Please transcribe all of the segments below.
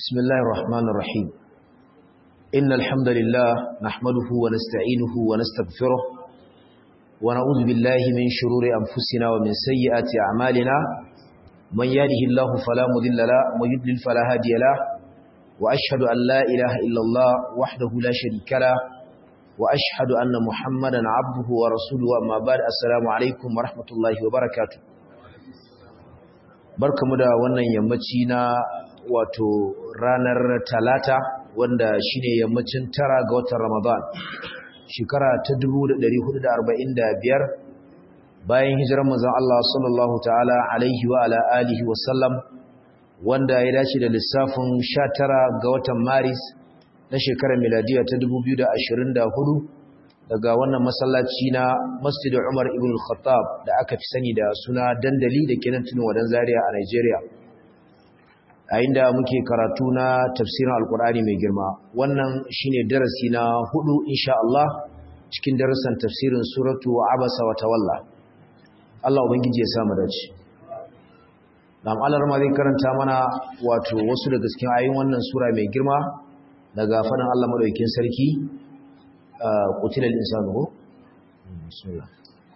بسم الله الرحمن الرحيم إن الحمد لله نحمده ونستعينه ونستغفره ونعوذ بالله من شرور أنفسنا ومن سيئات أعمالنا من يهده الله فلا مضل له ومن يضلل فلا هادي له وأشهد أن لا إله إلا الله وحده لا شريك له وأشهد أن محمدا عبده ورسوله أما بعد السلام عليكم ورحمة الله وبركاته barkamu da wannan yammaci na wato ranar talata wanda shine yammacin tara ga watan Ramadan shekara ta 1445 bayan hijirar manzon Allah sallallahu ta'ala alaihi wa ala alihi wa sallam wanda ya dace da lissafin 19 ga watan Maris na shekarar miladiya ta 2024 daga wannan masallaci na Masjid Umar ibn al-Khattab da aka fi sani da suna dandali da kenan tunin wadan Zaria a Nigeria a inda muke karatu na tafsirin alkur'ani mai girma wannan shine darasi na hudu insha Allah cikin darasan tafsirin suratu abasa wa tawalla Allah ubangiji ya samu dace dan Allah ma zai karanta mana wato wasu daga cikin ayoyin wannan sura mai girma daga fadin Allah madaukakin sarki qutilal insanu bismillah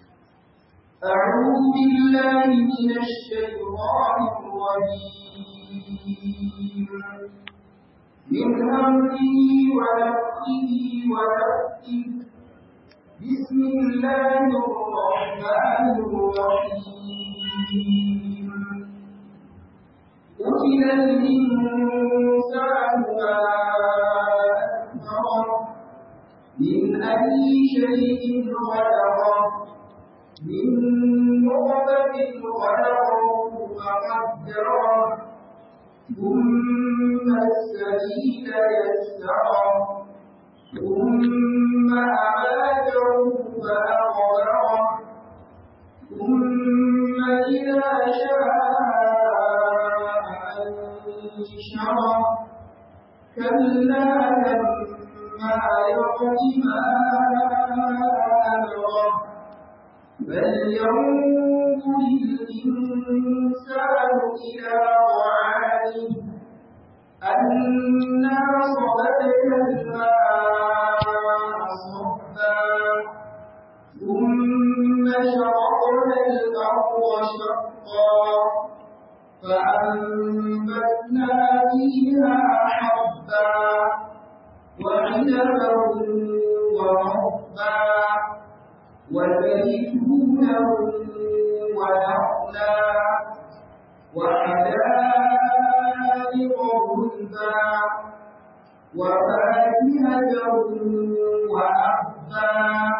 أعوذ بالله من الشيطان الرجيم من همه ونفسه ونفسه بسم الله الرحمن الرحيم قتل الإنسان ما أكثره من أي شيء خلقه من نطفة خلقه فقدره ثم السبيل يسره ثم أماته فأقبره ثم إذا شاء أنشره كلا لما يقض ما أمره بل ينظر الإنسان إلى طعامه أنا صببنا الماء صبا ثم شققنا الأرض شقا فأنبتنا فيها حبا وعنبا وربا وزيتونا ونخلا وحدائق غلبا وفاكهة وأبا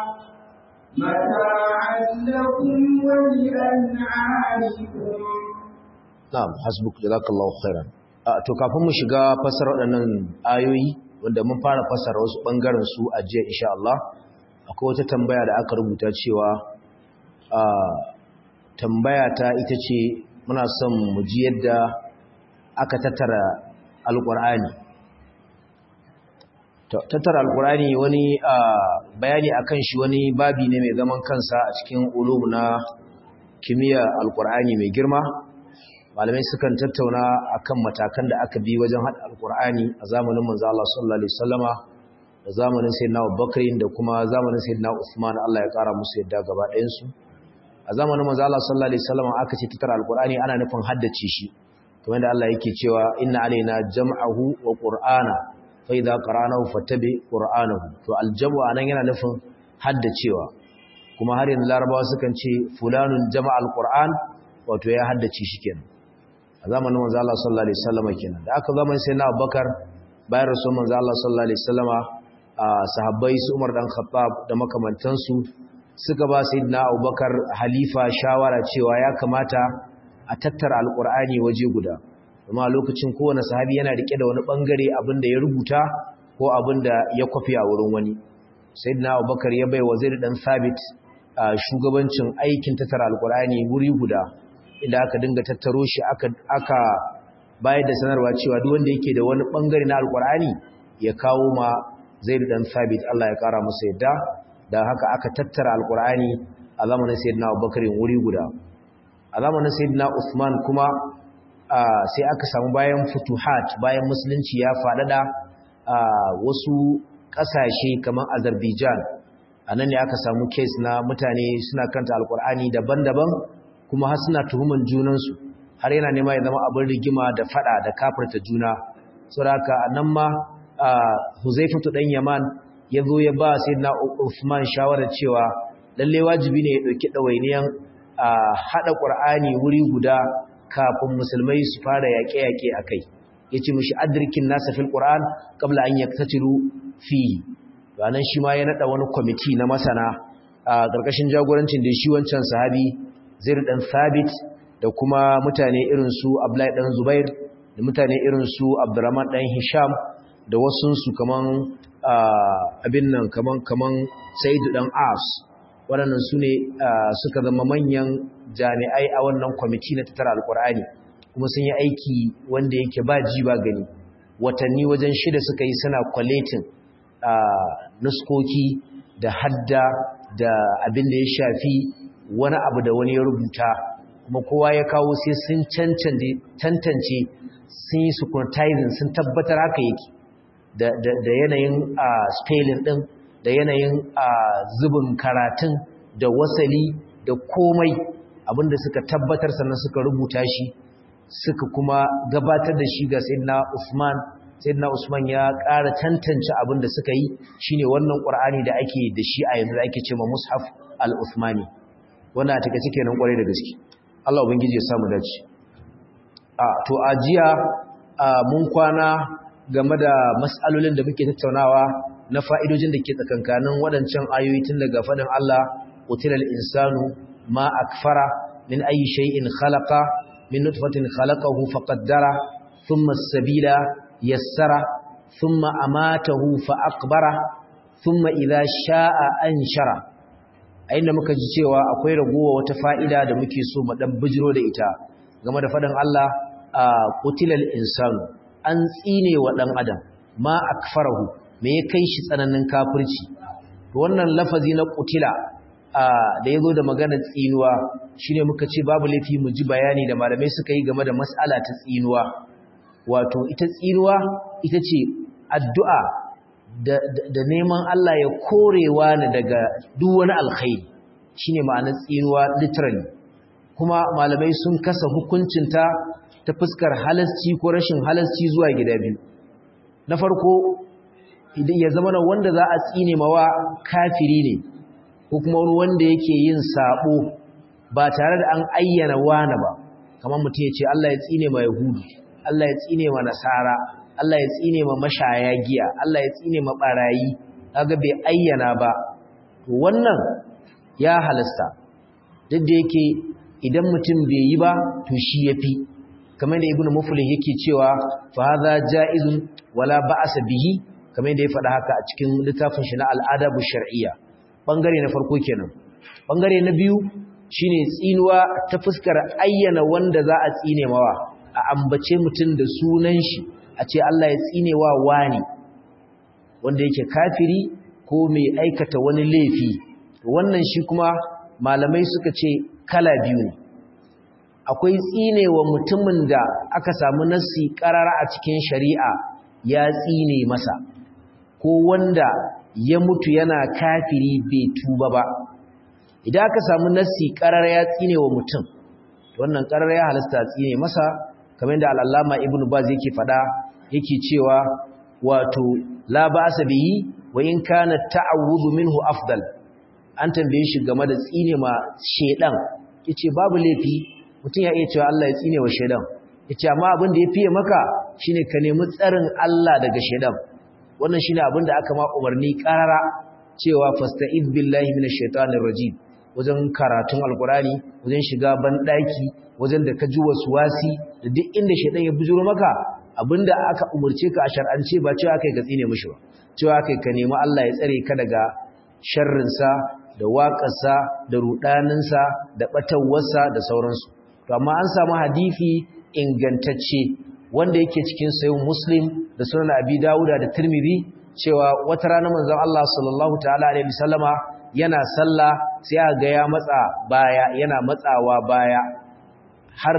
متاعا لكم ولأنعامكم na'am hasbuk jazakallahu khairan to kafin mu shiga fasara waɗannan ayoyi wanda mun fara fasara wasu bangaren su a jiya insha Allah akwai wata tambaya da aka rubuta cewa tambaya ta ita ce muna son mu ji yadda aka tattara alƙur'ani tattara alƙur'ani wani bayani akan shi wani babi ne mai zaman kansa a cikin ulum na kimiyya alƙur'ani mai girma malamai sukan tattauna akan matakan da aka bi wajen haɗa alƙur'ani a zamanin manzo Allah sallallahu alaihi wasallama da zamanin sayyidina Abubakar da kuma zamanin sayyidina Uthman Allah ya ƙara musu yadda gaba ɗayan su a zamanin manzo Allah sallallahu alaihi wasallam aka ce tattara alqur'ani ana nufin haddace shi kamar da Allah yake cewa inna alaina jam'ahu wa qur'ana fa idza qara'nahu fattabi qur'anahu to aljamu anan yana nufin haddacewa kuma har yanzu larabawa sukan ce fulanun jama'a alqur'an wato ya haddace shi kenan a zamanin manzo Allah sallallahu alaihi wasallam kenan da aka zamanin sayyidina Abubakar bayan rasul manzo Allah sallallahu alaihi wasallama sahabbai su Umar dan Khattab da makamantansu suka ba sayyidina Abubakar halifa shawara cewa ya kamata a tattara alqur'ani waje guda kuma lokacin kowane sahabi yana rike da wani bangare abinda ya rubuta ko abinda ya kwafi a wurin wani sayyidina Abubakar ya bai wazir dan Sabit shugabancin aikin tattara alqur'ani wuri guda inda aka dinga tattaro shi aka aka bayar da sanarwa cewa duk wanda yake da wani bangare na alqur'ani ya kawo ma Zaid dan Sabit Allah ya kara masa yadda da haka aka tattara alqur'ani a zamanin sayyidina Abubakar wuri guda a zamanin sayyidina Usman kuma sai aka samu bayan futuhat bayan musulunci ya faɗaɗa wasu ƙasashe kamar azerbaijan a nan ne aka samu kes na mutane suna kanta alkur'ani daban-daban kuma har suna tuhuman junansu har yana nema ya zama abin rigima da fada da kafirta juna saboda nan ma Huzaifatu dan Yaman ya zo ya ba Sayyidina Uthman shawarar cewa lalle wajibi ne ya dauki dawainiyan hada Qur'ani wuri guda kafin musulmai su fara yaƙe-yaƙe akai yace mishi adrikin nasa fil Qur'an qabla an yaktatilu fi ranan shi ma ya nada wani committee na masana a gargashin jagorancin da shi wancan sahabi Zaid dan Thabit da kuma mutane irin su Abdullahi dan Zubair da mutane irin su Abdurrahman dan Hisham da wasunsu kaman abin nan kaman kaman Said dan As waɗannan su ne suka zama manyan jami'ai a wannan kwamiti na tattara alkur'ani kuma sun yi aiki wanda yake ba ji ba gani watanni wajen shida suka yi suna kwaletin nuskoki da hadda da abin da ya shafi wani abu da wani ya rubuta kuma kowa ya kawo sai sun tantance sun yi scrutinizing sun tabbatar haka yake da yanayin spelling din da yanayin zubin karatun da wasali da komai abinda suka tabbatar sannan suka rubuta shi suka kuma gabatar da shi ga sayyidina Usman sayyidina Usman ya ƙara tantance abinda suka yi shine wannan Qur'ani da ake da shi a yanzu ake cewa Mushaf al-Uthmani wannan take cike nan kwarai da gaske Allah ubangiji ya samu dace a to ajiya mun kwana game da mas'alolin da muke tattaunawa na fa'idojin da ke tsakankanin waɗancan ayoyi tun daga faɗin Allah qutilal insanu ma akfara min ayi shay'in khalaqa min nutfatin khalaqahu faqaddara thumma as-sabila yassara thumma amatahu fa aqbara thumma idha sha'a anshara a inda muka ji cewa akwai ragowa wata fa'ida da muke so mu dan bijiro da ita game da faɗin Allah qutilal insanu an tsine wa ɗan adam ma akfarahu me ya kai shi tsananin kafirci wannan lafazi na qutila da yazo da magana tsinuwa shine muka ce babu laifi mu ji bayani da malamai suka yi game da mas'ala ta tsinuwa wato ita tsinuwa ita ce addu'a da, da, neman Allah ya korewa ni daga duk wani alkhairi shine ma'anar tsinuwa literally kuma malamai sun kasa hukuncinta ta fuskar halasci ko rashin halasci zuwa gida biyu na farko idan ya zama wanda za a tsine mawa kafiri ne ko kuma wani wanda yake yin sabo ba tare da an ayyana wani ba kamar mutum ya ce Allah ya tsine ma yahudu Allah ya tsine ma nasara Allah ya tsine ma mashaya giya Allah ya tsine ma barayi kaga bai ayyana ba to wannan ya halasta duk da yake idan mutum bai yi ba to shi yafi kamar da ibnu muflih yake cewa fa hadha jaizun wala ba'sa bihi kamar da ya faɗa haka a cikin littafin shi na al'adabu shar'iyya bangare na farko kenan bangare na biyu shine tsinuwa ta fuskar ayyana wanda za a tsine mawa a ambace mutum da sunan shi a ce Allah ya tsine wa wani wanda yake kafiri ko mai aikata wani laifi wannan shi kuma malamai suka ce kala biyu ne akwai tsine wa mutumin da aka samu nassi karara a cikin shari'a ya tsine masa ko wanda ya mutu yana kafiri bai tuba ba idan aka samu nassi karara ya tsine wa mutum wannan karara ya halasta tsine masa kamar da al'allama ibnu baz yake fada yake cewa wato la ba'sa bihi wa in kana ta'awudhu minhu afdal an tambaye shi game da tsine ma shedan yace babu laifi mutum ya iya cewa Allah ya tsine wa shedan yace amma abin da ya fiye maka shine ka nemi tsarin Allah daga shedan wannan shine abin da aka ma umarni karara cewa fasta'iz billahi minash shaitanir rajim wajen karatun alkurani wajen shiga banɗaki wajen da ka ji wasi da duk inda shaidan ya bujuro maka abinda aka umurce ka a shar'ance ba cewa kai ka tsine mishi ba cewa kai ka nemi Allah ya tsare ka daga sharrinsa da waƙarsa da rudaninsa da batawarsa da sauransu to amma an samu hadisi ingantacce wanda yake cikin sayin muslim da sunan abi dawuda da tirmidhi cewa wata rana manzon Allah sallallahu ta'ala alaihi wasallama yana sallah sai aka ga ya matsa baya yana matsawa baya har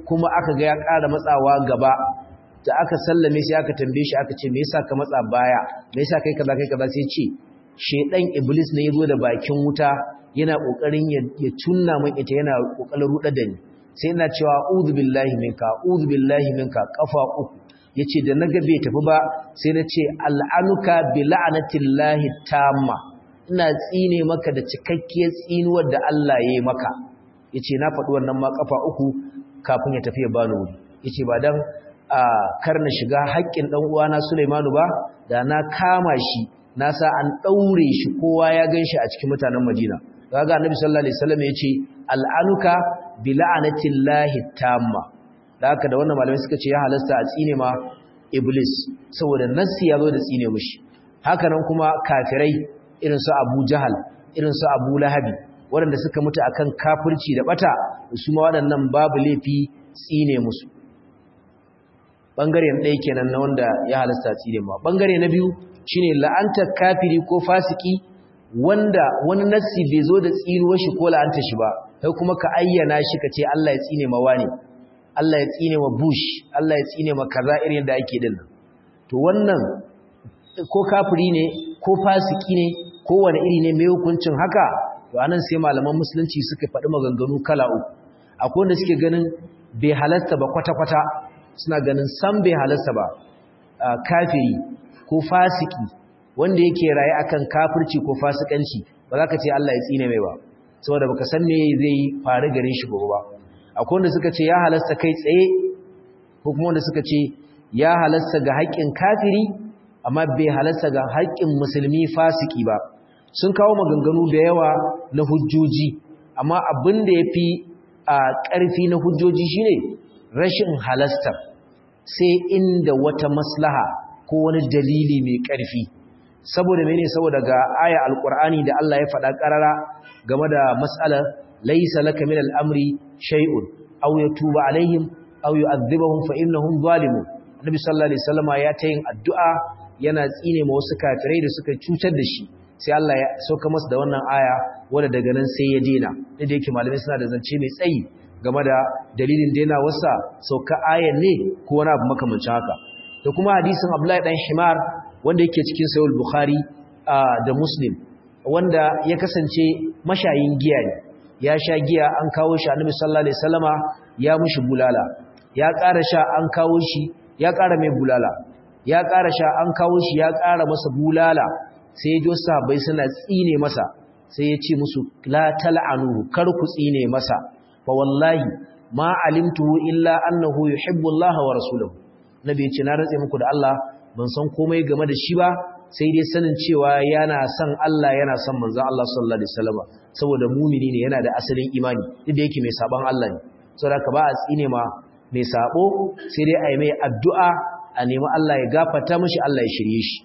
kuma aka ga ya ƙara matsawa gaba da aka sallame sai aka tambaye shi aka ce me yasa ka matsa baya me yasa kai kaza kai kaza sai ce shedan iblis ne yazo da bakin wuta yana kokarin ya tunna min ita yana kokarin ruda da ni sai ina cewa a'udhu billahi minka a'udhu billahi minka kafa uku yace da naga bai tafi ba sai na ce al'anuka bi la'natillahi tamma ina tsine maka da cikakkiyar tsinuwar da Allah ya yi maka yace na faɗi wannan ma kafa uku kafin ya tafi ya bani wuri yace ba dan a karna shiga haƙƙin dan uwana Sulaimanu ba da na kama shi na sa an daure shi kowa ya ganshi a cikin mutanen Madina kaga Annabi sallallahu alaihi wasallam yace al'anuka bi la'natillahi tamma da haka da wannan malamai suka ce ya halasta a tsine ma iblis saboda nassi ya zo da tsine mushi haka nan kuma kafirai irin su Abu Jahal irin su Abu Lahabi waɗanda suka mutu akan kafirci da bata su ma waɗannan babu laifi tsine musu bangare na ɗaya kenan na wanda ya halasta tsine ma bangare na biyu shine la'anta kafiri ko fasiki wanda wani nassi bai zo da tsinuwar shi ko la'anta shi ba kai kuma ka ayyana shi ka ce Allah ya tsine ma wani Allah ya tsine ma Bush Allah ya tsine ma kaza irin da ake din to wannan ko kafiri ne ko fasiki ne ko wani iri ne mai hukuncin haka to anan sai malaman musulunci suka faɗi maganganu kala uku akwai wanda suke ganin bai halasta ba kwata-kwata suna ganin san bai halasta ba kafiri ko fasiki wanda yake raye akan kafirci ko fasikanci ba za ka ce Allah ya tsine mai ba saboda baka san me zai faru gare shi gobe ba akwai wanda suka ce ya halasta kai tsaye ko kuma wanda suka ce ya halasta ga haƙƙin kafiri amma bai halasta ga haƙƙin musulmi fasiki ba sun kawo maganganu da yawa na hujjoji amma abin da ya fi a ƙarfi na hujjoji shine rashin halasta sai inda wata maslaha ko wani dalili mai ƙarfi saboda mene saboda ga aya alƙur'ani da Allah ya faɗa ƙarara game da mas'alar laisa laka min al'amri shay'un aw yatuba alaihim aw yu'adhibuhum fa innahum zalimun annabi sallallahu alaihi wasallama ya ta yin addu'a yana tsine ma wasu kafirai da suka cutar da shi sai Allah ya sauka masa da wannan aya wanda daga nan sai ya dena da yake malamai suna da zance mai tsayi game da dalilin dena wasa sauka ayan ne ko wani abu makamancin haka da kuma hadisin Abdullahi dan Himar wanda yake cikin Sahih Bukhari da Muslim wanda ya kasance mashayin giya ne ya sha giya an kawo shi Annabi sallallahu alaihi wasallama ya mushi bulala ya ƙara sha an kawo shi ya ƙara mai bulala ya ƙara sha an kawo shi ya ƙara masa bulala sai ya jo sahabbai suna tsine masa sai ya ce musu la tal'anuhu kar ku tsine masa fa wallahi ma alimtuhu illa annahu yuhibbu Allah wa rasuluhu nabi ya ce na ratse muku da Allah ban san komai game da shi ba sai dai sanin cewa yana son Allah yana son manzon Allah sallallahu alaihi wasallam saboda mumini ne yana da asalin imani duk da yake mai saban Allah ne saboda ka ba a tsine ma mai sabo sai dai a yi mai addu'a a nemi Allah ya gafarta mishi Allah ya shirye shi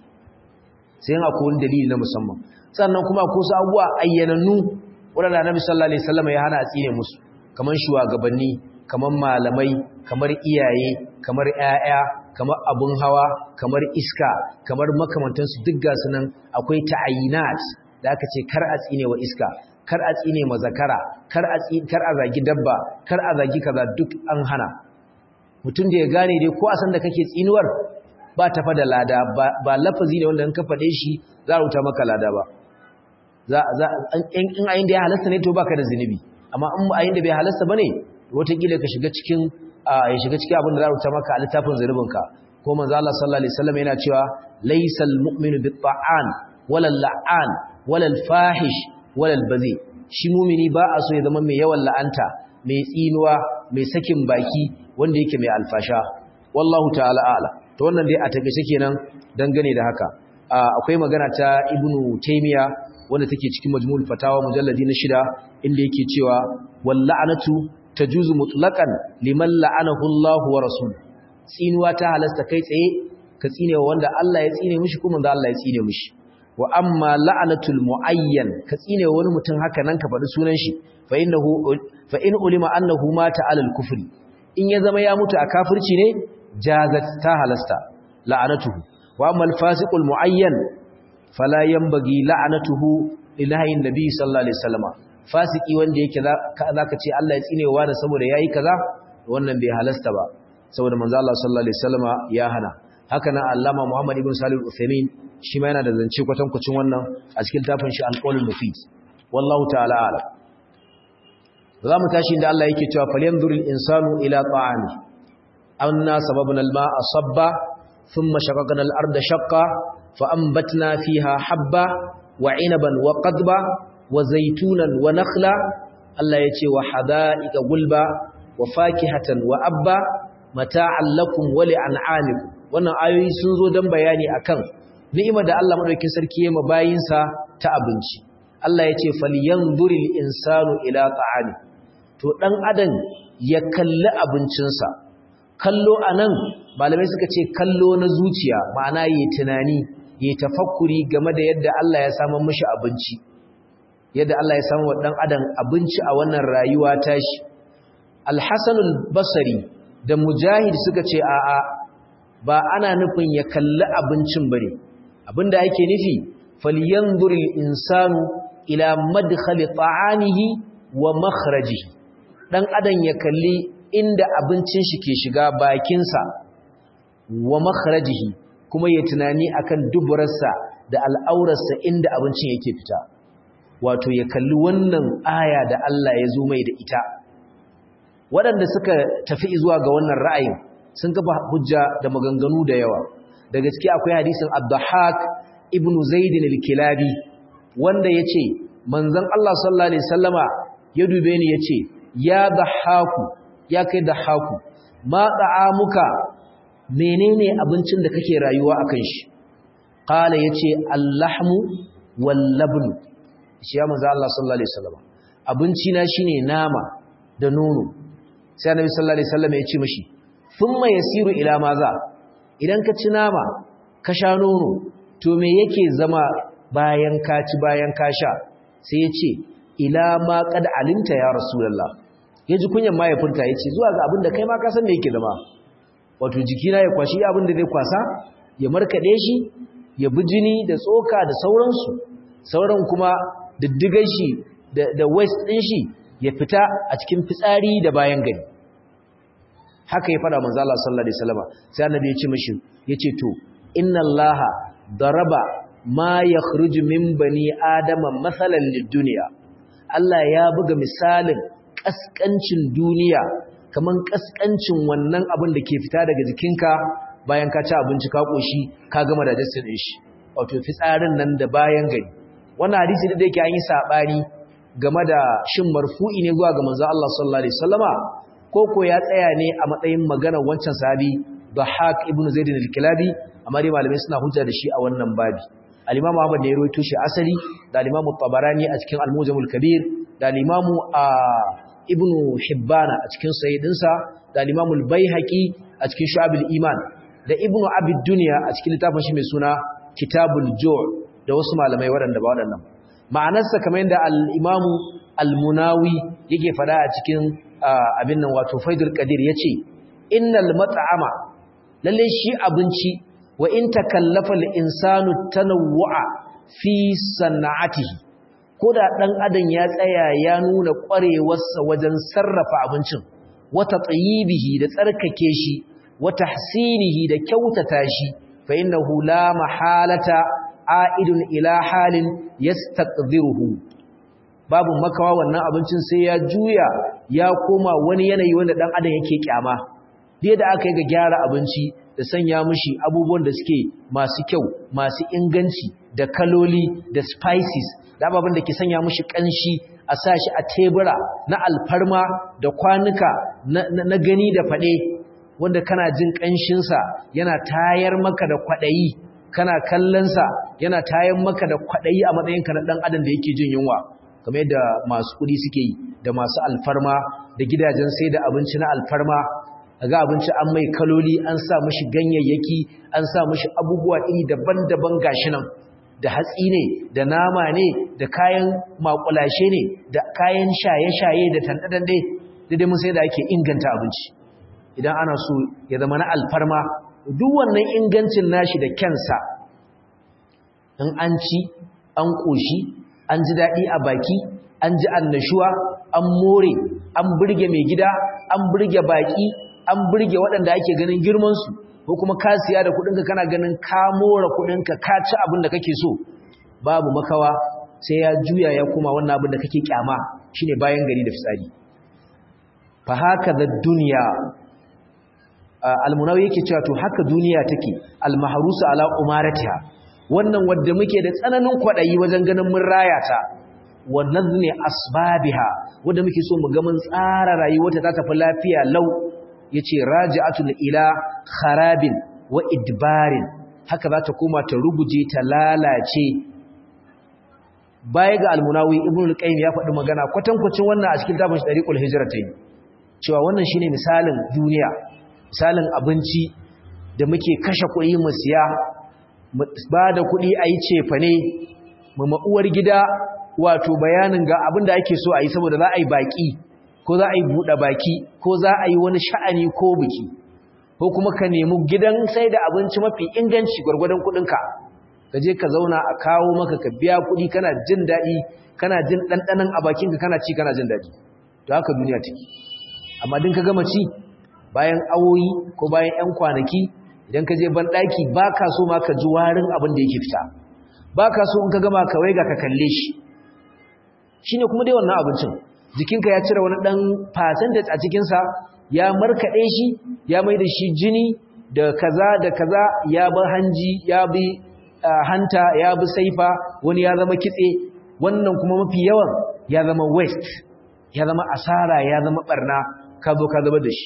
sai yana akwai wani dalili na musamman sannan kuma ko su abubuwa ayyanannu waɗanda Annabi sallallahu alaihi wasallam ya hana a tsine musu kamar shugabanni kamar malamai kamar iyaye kamar ƴaƴa kamar abun hawa kamar iska kamar makamantansu duk ga sunan akwai ta'ayinat da aka ce kar a tsine wa iska kar a tsine ma zakara kar a kar a zagi dabba kar a zagi kaza duk an hana mutum da ya gane dai ko a san da kake tsinuwar ba ta fada lada ba lafazi ne wanda in ka faɗe shi za a rubuta maka lada ba in ayin da ya halasta ne to baka da zunubi amma in ayin da bai halasta bane wataƙila ka shiga cikin ya shiga cikin abin da za a rubuta maka a littafin zunubinka ko manzo Allah sallallahu alaihi wasallam yana cewa laysal mu'minu bit-ta'an wala la'an wala al-fahish wala al-bazi shi mu'mini ba a so ya zama mai yawan la'anta mai tsinuwa mai sakin baki wanda yake mai alfasha wallahu ta'ala a'la to wannan dai a takeice kenan dangane da haka akwai magana ta ibnu taymiya wanda take cikin majmu'ul fatawa mujalladi na shida inda yake cewa wal la'natu tajuzu mutlaqan liman la'anahu Allahu wa rasul tsinuwa ta halasta kai tsaye ka tsine wanda Allah ya tsine mishi kuma da Allah ya tsine mishi wa amma la'natul muayyan ka tsine wani mutum haka nan ka faɗi sunan shi fa innahu fa in ulima annahu mata alal kufri in ya zama ya mutu a kafirci ne jazat ta halasta la'anatuhu wa amma al-fasiqul muayyan fala yanbaghi la'anatuhu lillahi nabi sallallahu alaihi wasallam fasiki wanda yake zaka ce Allah ya tsine wa da saboda yayi kaza wannan bai halasta ba saboda manzo Allah sallallahu alaihi wasallama ya hana haka nan Allama Muhammad ibn Salih al-Uthaymeen shi ma yana da zance kwatankwacin wannan a cikin tafin shi al-Qaulul Mufid wallahu ta'ala a'lam za mu tashi inda Allah yake cewa falyanzuril insanu ila ta'ami anna sababna al-ma'a sabba thumma shaqaqna al-arda shaqqa fa anbatna fiha habba wa 'inaban wa qadba wa zaytunan wa nakhla Allah yace wa hada'iqa gulba wa fakihatan wa abba mata'an lakum wa li'an'amikum wannan ayoyi sun zo dan bayani akan ni'imar da Allah madaukakin sarki ya mabayinsa ta abinci Allah yace falyanzuril insanu ila ta'ami to ɗan adam ya kalli abincinsa kallo a nan malamai suka ce kallo na zuciya ma'ana yi tunani yi tafakkuri game da yadda Allah ya samu mashi abinci yadda Allah ya samu wa ɗan adam abinci a wannan rayuwa tashi alhassanul basari da mujahid suka ce a'a ba ana nufin ya kalli abincin bane abinda ake nufi falyanzuril insanu ila madkhali ta'amihi wa makhrajihi dan adam ya kalli inda abincin shi ke shiga bakinsa wa makhrajihi kuma ya tunani akan duburarsa da al'aurarsa inda abincin yake fita wato ya kalli wannan aya da Allah ya zo mai da ita waɗanda suka tafi zuwa ga wannan ra'ayin sun kafa hujja da maganganu da yawa da gaske akwai hadisin Abdahak ibn Zaid al-Kilabi wanda yace manzon Allah sallallahu alaihi wasallama ya dube ni yace ya dahaku ya kai dahaku ma da'amuka menene abincin da kake rayuwa akan shi qala yace allahmu wal labn shi ya manzo Allah sallallahu alaihi wasallam abinci na shine nama da nono sai annabi sallallahu alaihi wasallam ya ce mishi thumma yasiru ila maza idan ka ci nama ka sha nono to me yake zama bayan ka ci bayan ka sha sai ya ce ila ma qad alimta ya rasulullah ya ji kunyan mahaifinta ya ce zuwa ga abin da kai ma ka san da yake zama wato jikina ya kwashi abin da zai kwasa ya markaɗe shi ya bi jini da tsoka da sauransu sauran kuma diddigan shi da waist ɗin shi ya fita a cikin fitsari da bayan gani haka ya faɗa manzo Allah sallallahu alaihi wasallam sai annabi ya ce mishi yace to inna allaha daraba ma yakhruju min bani adama masalan lid-dunya Allah ya buga misalin kaskancin duniya kaman kaskancin wannan abin da ke fita daga jikinka bayan ka ci abinci ka koshi ka gama da dasin din shi wato fitsarin nan da bayan gari wannan hadisi da yake an yi sabani game da shin marfu'i ne zuwa ga manzo Allah sallallahu alaihi wasallama ko ko ya tsaya ne a matsayin magana wancan sahabi Dhahak ibn Zaid al-Kilabi amma dai malamai suna hujja da shi a wannan babi al-Imam Ahmad ne ya rawaito shi asali da al-Imam Tabarani a cikin Al-Mujam al-Kabir da al-Imam Ibn Hibban a cikin Sahihdinsa da al-Imam al-Baihaqi a cikin Shu'ab al-Iman da Ibn Abi Dunya a cikin littafin shi mai suna Kitabul Ju' da wasu malamai waɗanda ba waɗannan ma'anarsa kamar yadda al-Imam al-Munawi yake fada a cikin abin nan wato Faidul Qadir yace innal mat'ama lalle shi abinci wa in takallafa al-insanu tanawwu'a fi sana'atihi koda dan adam ya tsaya ya nuna kwarewarsa wajen sarrafa abincin wata tsayibihi da tsarkake shi wa tahsinihi da kyautata shi fa innahu la mahalata a'idun ila halin yastaqdiruhu babu makawa wannan abincin sai ya juya ya koma wani yanayi wanda dan adam yake kyama dai da aka yi ga gyara abinci da sanya mishi abubuwan da suke masu kyau masu inganci da kaloli da spices da ababen da ke sanya mishi kanshi a sa shi a tebura na alfarma da kwanuka na, gani da fade wanda kana jin kanshinsa yana tayar maka da kwadayi kana kallonsa yana tayar maka da kwadayi a matsayinka na dan adam da yake jin yunwa kamar yadda masu kudi suke yi da masu alfarma da gidajen sai da abinci na alfarma ga abinci an mai kaloli an sa mashi ganyayyaki an sa mashi abubuwa iri daban-daban gashi nan da hatsi ne da nama ne da kayan makulashe ne da kayan shaye-shaye da tandadan dai dai mun sai da ake inganta abinci idan ana so ya zama na alfarma duk wannan ingancin nashi da kyansa in an ci an koshi an ji daɗi a baki an ji annashuwa an more an burge mai gida an burge baki an burge waɗanda ake ganin girmansu ko kuma ka siya da kuɗinka kana ganin ka more kuɗinka ka ci abin da kake so babu makawa sai ya juya ya kuma wannan abin da kake kyama shine bayan gari da fitsari fa haka da duniya almunawi yake cewa to haka duniya take almahrusa ala umaratiha wannan wanda muke da tsananin kwadayi wajen ganin mun raya ta wa nazmi asbabiha wanda muke so mu ga mun tsara rayuwarta ta tafi lafiya lau yace raji'atun ila kharabin wa idbarin haka za ta koma ta ruguje ta lalace baya ga almunawi ibnu al-qayyim ya faɗi magana kwatankwacin wannan a cikin tabin dariqul hijratayn cewa wannan shine misalin duniya misalin abinci da muke kashe kuɗi mu siya mu ba da kuɗi a yi cefa ne mu ma'uwar gida wato bayanin ga abin da ake so a yi saboda za a yi baƙi ko za a yi buɗe baki ko za a yi wani sha'ani ko biki ko kuma ka nemi gidan sai da abinci mafi inganci gwargwadon kuɗinka ka je ka zauna a kawo maka ka biya kuɗi kana jin daɗi kana jin ɗanɗanon a bakinka kana ci kana jin daɗi to haka duniya take amma din ka gama ci bayan awoyi ko bayan 'yan kwanaki idan ka je banɗaki ba ka so ma ka ji warin abin da yake fita ba ka so in ka gama ka waiga ka kalle shi shi ne kuma dai wannan abincin jikinka ya cire wani ɗan percentage a cikinsa ya markaɗe shi ya mai da shi jini da kaza da kaza ya bi hanji ya bi hanta ya bi saifa wani ya zama kitse wannan kuma mafi yawan ya zama waste ya zama asara ya zama barna ka zo ka zama da shi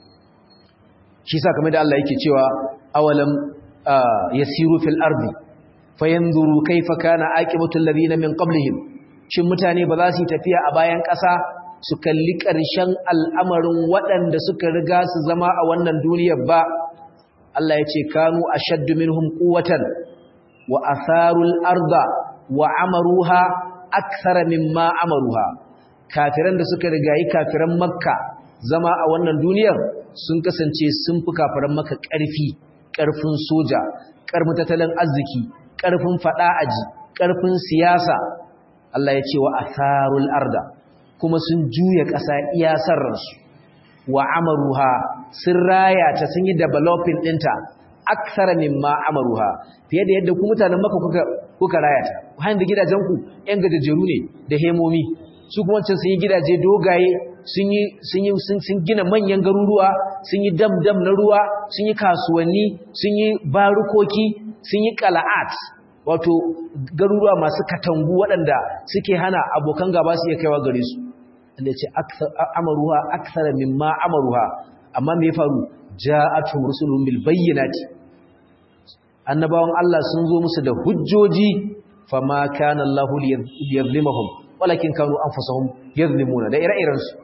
shi sa kamar da Allah yake cewa awalam yasiru fil ardi fayanzuru kaifa kana aqibatu alladhina min qablihim shin mutane ba za su tafiya a bayan ƙasa su kalli ƙarshen al'amarin waɗanda suka riga su zama a wannan duniyar ba Allah ya ce kanu ashaddu minhum quwwatan wa atharul arda wa amaruha akthara mimma amaruha kafiran da suka rigayi kafiran makka zama a wannan duniyar sun kasance sun fi kafiran maka ƙarfi ƙarfin soja ƙarfin tattalin arziki ƙarfin faɗa aji ƙarfin siyasa Allah ya ce wa atharul arda kuma sun juya ƙasa iya sarransu wa amaruha sun raya ta sun yi developing ɗinta aksara mimma amaruha fiye da yadda ku mutanen maka kuka kuka raya ta hanyar da gidajenku ƴan gajajeru ne da hemomi su kuma wancan sun yi gidaje dogaye sun yi sun yi sun gina manyan garuruwa sun yi dam-dam na ruwa sun yi kasuwanni sun yi barukoki sun yi qala'at wato garuruwa masu katangu waɗanda suke hana abokan gaba su iya kaiwa gare su inda ce amaruha akthara mimma amaruha amma me ya faru ja'atuhum rusuluhum bil bayyinati annabawan Allah sun zo musu da hujjoji fama kana Allahu liyazlimahum walakin kanu anfusahum yazlimuna da ire-iren su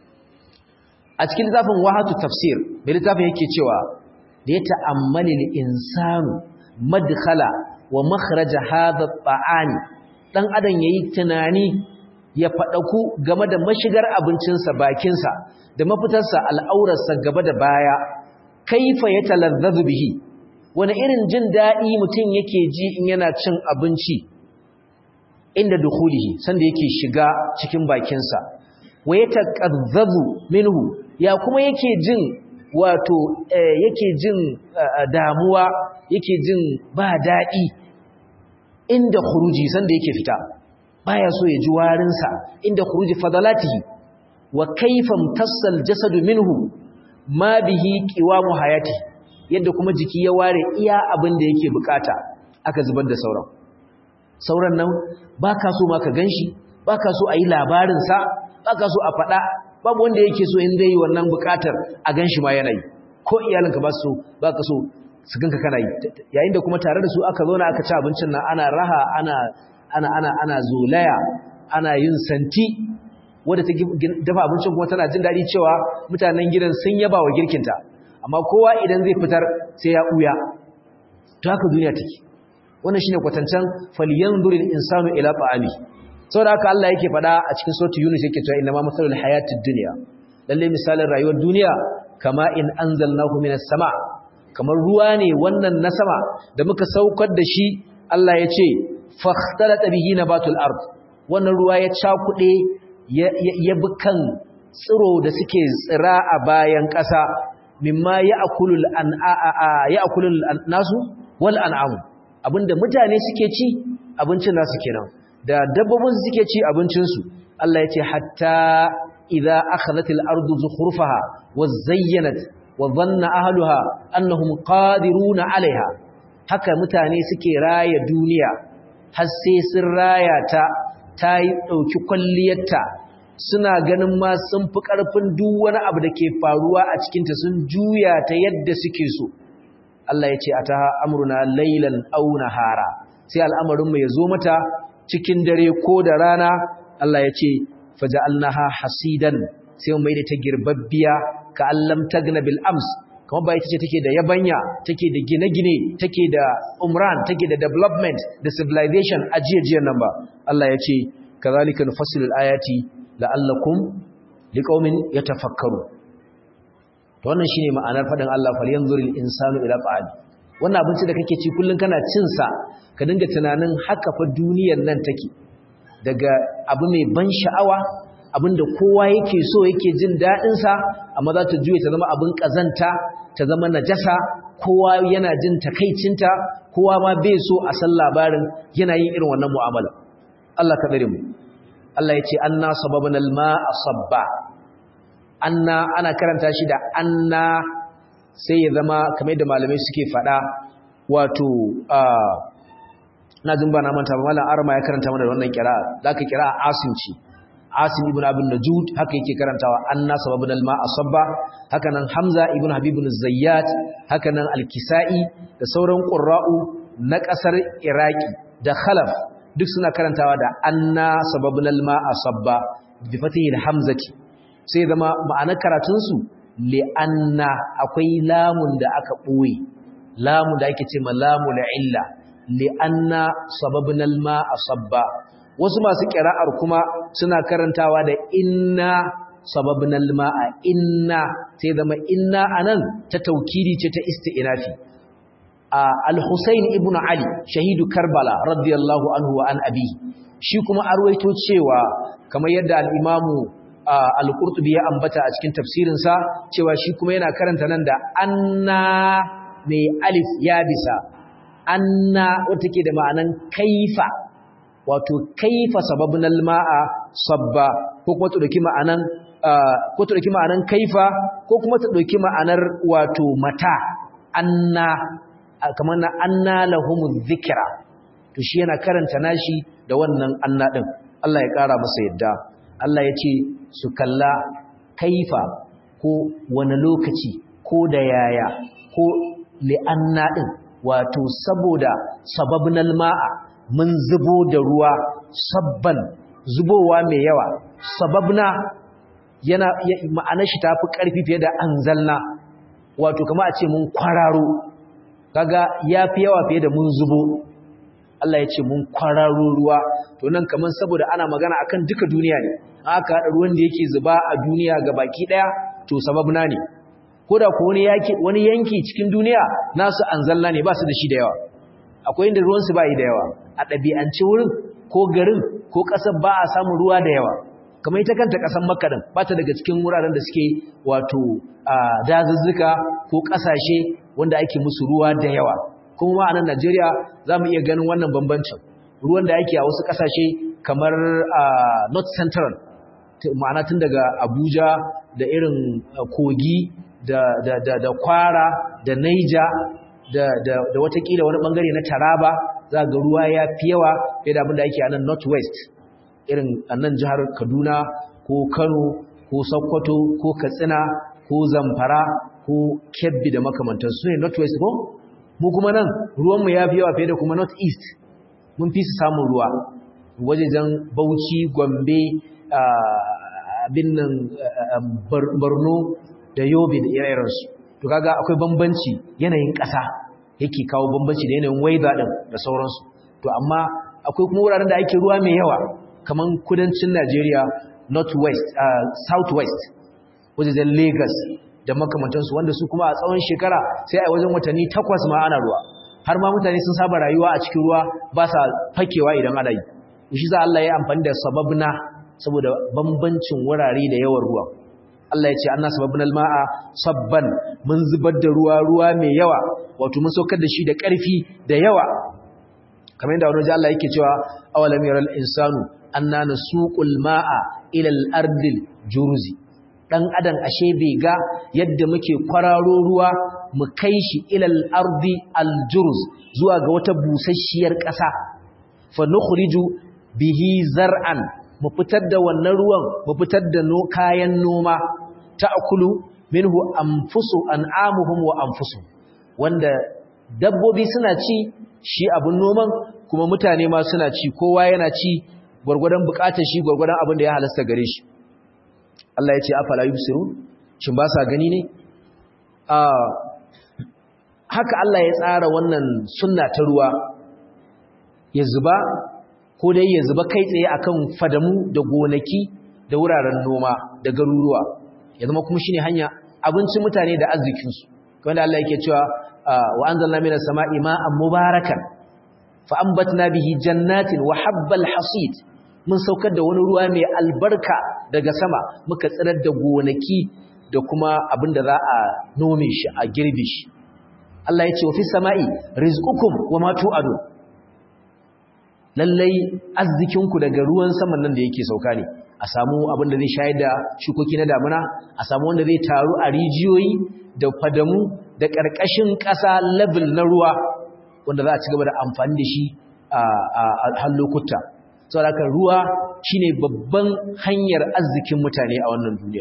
a cikin littafin wahatu tafsir mai littafin yake cewa da ya ta'ammali al-insanu madkhala wa makhraja hadha at-ta'ani dan adam yayi tunani ya fadaku game da mashigar abincinsa bakinsa da mafitarsa al'aurarsa gaba da baya kaifa yatalazzazu bihi wani irin jin dadi mutum yake ji in yana cin abinci inda dukhulihi sanda yake shiga cikin bakinsa wa yataqazzazu minhu ya kuma yake jin wato yake jin damuwa yake jin ba dadi inda khuruji sanda yake fita baya so ya ji warinsa inda khuruji fadalatihi wa kaifa mtassal jasadu minhu ma bihi qiwamu hayati yadda kuma jiki ya ware iya abin da yake bukata aka zubar da sauran sauran nan baka so ma ka ganshi baka so ayi labarin sa baka so a fada babu wanda yake so in dai wannan bukatar a ganshi ma yana yi ko iyalinka ba su baka so su ganka kana yi yayin da kuma tare da su aka zo na aka ci abincin nan ana raha ana ana ana ana zolaya ana yin santi wadda ta dafa abincin kuma tana jin daɗi cewa mutanen gidan sun yaba wa girkinta amma kowa idan zai fitar sai ya ɓuya to haka duniya take wannan shine kwatancan falyanzuril insanu ila ta'ami saboda haka Allah yake faɗa a cikin suratul yunus yake cewa inna ma masalul hayatid dunya lalle misalin rayuwar duniya kama in anzalnahu minas sama kamar ruwa ne wannan na sama da muka saukar da shi Allah ya ce fakhtalata bihi nabatul ard wannan ruwa ya cakuɗe ya bi kan tsiro da suke tsira a bayan ƙasa mimma ya akulul nasu wal an'amu abinda mutane suke ci abincin nasu kenan da dabbobin suke ci abincinsu Allah ya ce hatta idza akhadhatil ardu zukhrufaha wa zayyanat wa dhanna ahluha annahum qadiruna 'alayha haka mutane suke raya duniya har sai sun raya ta ta yi dauki kwalliyarta suna ganin ma sun fi karfin duk wani abu da ke faruwa a cikin ta sun juya ta yadda suke so Allah ya ce ataha amruna laylan aw nahara sai al'amarin mu ya zo mata cikin dare ko da rana Allah ya ce faja'alnaha hasidan sai mu maida ta girbabbiya ka allam tagna bil ams kuma ba ita ce take da yabanya take da gine-gine take da umran take da development da civilization ajiyajiyar nan ba Allah ya ce kazalika nufassilu ayati la'allakum liqaumin yatafakkaru to wannan shine ma'anar fadin Allah falyanzuril insanu ila ta'ali wannan abinci da kake ci kullun kana cin sa ka dinga tunanin haka fa duniyar nan take daga abu mai ban sha'awa abinda kowa yake so yake jin daɗin sa amma za ta juye ta zama abin kazanta ta zama najasa kowa yana jin takaicinta kowa ma bai so a san labarin yana yin irin wannan mu'amala Allah ka bare mu Allah ya ce anna sababna al-ma'a sabba anna ana karanta shi da anna sai ya zama kamar da malamai suke faɗa wato na jin ba na manta ba malam arma ya karanta mana da wannan kira'a zaka kira'a asim ce asim ibn abin najud haka yake karantawa anna sababun alma asabba haka nan hamza ibn habib ibn zayyat haka nan al-kisai da sauran qurra'u na kasar iraki da khalaf duk suna karantawa da anna sababun alma asabba bi fatihi hamzati sai zama ma'anar karatun su li anna akwai lamun da aka boye lamun da ake ce ma lamul illa li'anna sababna al-ma'a sabba wasu masu kira'ar kuma suna karantawa da inna sababna al-ma'a inna sai zama inna anan ta taukidi ce ta isti'nafi al-Husayn ibn Ali shahidu Karbala radiyallahu anhu wa an abi shi kuma arwaito cewa kamar yadda al-Imamu al-Qurtubi ya ambata a cikin tafsirinsa cewa shi kuma yana karanta nan da anna mai alif ya bisa anna wata ke da ma'anan kaifa wato kaifa sababin alma'a sabba ko kuma ta ɗauki ma'anan ko ta ɗauki ma'anan kaifa ko kuma ta ɗauki ma'anar wato mata anna kamar na anna lahumuz zikra to shi yana karanta nashi da wannan anna din Allah ya ƙara masa yadda Allah ya ce su kalla kaifa ko wani lokaci ko da yaya ko li'anna din wato saboda sababnal ma'a mun zubo da ruwa sabban zubowa mai yawa sababna yana ma'anar shi tafi karfi fiye da anzalna wato kama a ce mun kwararo kaga yafi yawa fiye da mun zubo Allah ya ce mun kwararo ruwa to nan kaman saboda ana magana akan duka duniya ne aka hada ruwan da yake zuba a duniya ga baki daya to sababna ne ko da ko wani yaki wani yanki cikin duniya nasu anzalna ne ba su da shi da yawa akwai inda ruwan su bai da yawa a ɗabi'ance wurin ko garin ko ƙasar ba a samun ruwa da yawa kamar ita kanta ƙasar makka din ba ta daga cikin wuraren da suke wato dazuzzuka ko ƙasashe wanda ake musu ruwa da yawa kuma a nan Najeriya za mu iya ganin wannan bambancin ruwan da ake a wasu ƙasashe kamar North Central ma'ana tun daga Abuja da irin kogi da, da, da, da kwara da naija da, da, da watakila wani bangare na taraba za ga ruwa ya fi yawa fiye da abinda ake a nan northwest irin a nan jihar kaduna ko kano ko sokoto ko katsina ko zamfara ko kebbi da makamantar su ne northwest ko mu kuma nan ruwanmu ya fi yawa fiye da kuma northeast mun fi su samun ruwa wajejen bauchi gombe abin nan borno da yobe da ire-irensu to kaga akwai bambanci yanayin ƙasa yake kawo bambanci da yanayin weather din da sauransu to amma akwai kuma wuraren da ake ruwa mai yawa kaman kudancin Najeriya northwest uh, southwest wajen Lagos da makamantansu wanda su kuma a tsawon shekara sai a wajen watanni takwas ma ana ruwa har ma mutane sun saba rayuwa a cikin ruwa ba sa fakewa idan ana yi shi za Allah ya amfani da sababna saboda bambancin wurare da yawan ruwa Allah ya ce anna sababna alma'a sabban mun zubar da ruwa ruwa mai yawa wato mun saukar da shi da ƙarfi da yawa kamar yadda wani Allah yake cewa awalam yaral insanu anna nasuqul ma'a ila al-ardil juruzi dan adam ashe bai ga yadda muke kwararo ruwa mu kai shi ila al-ardi al-juruz zuwa ga wata busasshiyar ƙasa fa nukhriju bihi zar'an mu fitar da wannan ruwan mu fitar da no kayan noma ta'kulu minhu anfusu an'amuhum wa anfusuhum wanda dabbobi suna ci shi abun noman kuma mutane ma suna ci kowa yana ci gwargwadon bukatar shi gwargwadon abin da ya halasta gare shi Allah ya ce afala yubsirun shin ba sa gani ne haka Allah ya tsara wannan sunna ta ruwa ya zuba ko dai ya zuba kai tsaye akan fadamu da gonaki da wuraren noma da garuruwa ya zama kuma shine hanya abincin mutane da arzikinsu kamar Allah yake cewa wa anzalna minas sama'i ma'an mubarakan fa ambatna bihi jannatin wa habbal hasid mun saukar da wani ruwa mai albarka daga sama muka tsirar da gonaki da kuma abin da za a nome shi a girbe shi Allah ya ce wa fis sama'i rizqukum wa ma tu'adu lallai arzikinku daga ruwan saman nan da yake sauka ne a samu abin da zai shayar da shukoki na damuna a samu wanda zai taru a rijiyoyi da fadamu da ƙarƙashin ƙasa level na ruwa wanda za a ci gaba da amfani da shi a har lokuta saboda ruwa shine babban hanyar arzikin mutane a wannan duniya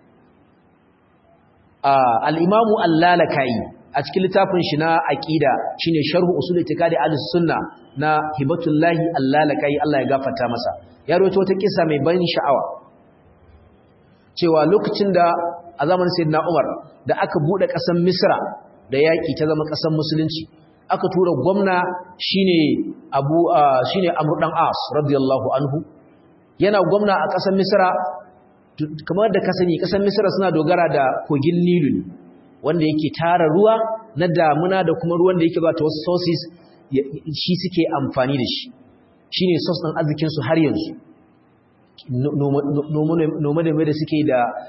al-imamu al-lalakai a cikin littafin shi na aqida shine sharh usul itiqadi al-sunna na hibatullahi al-lalakai Allah ya gafarta masa ya rawaito wata kisa mai ban sha'awa cewa lokacin da a zamanin sayyidina Umar da aka bude kasar Misra da yaki ta zama kasar musulunci aka tura gwamna shine Abu shine Amr dan As radiyallahu anhu yana gwamna a kasar Misra kamar da ka sani kasar Misra suna dogara da kogin Nilu ne wanda yake tara ruwa na damuna da kuma ruwan da yake ba ta wasu sources shi suke amfani da shi shine source din arzikin su har yanzu noma da da suke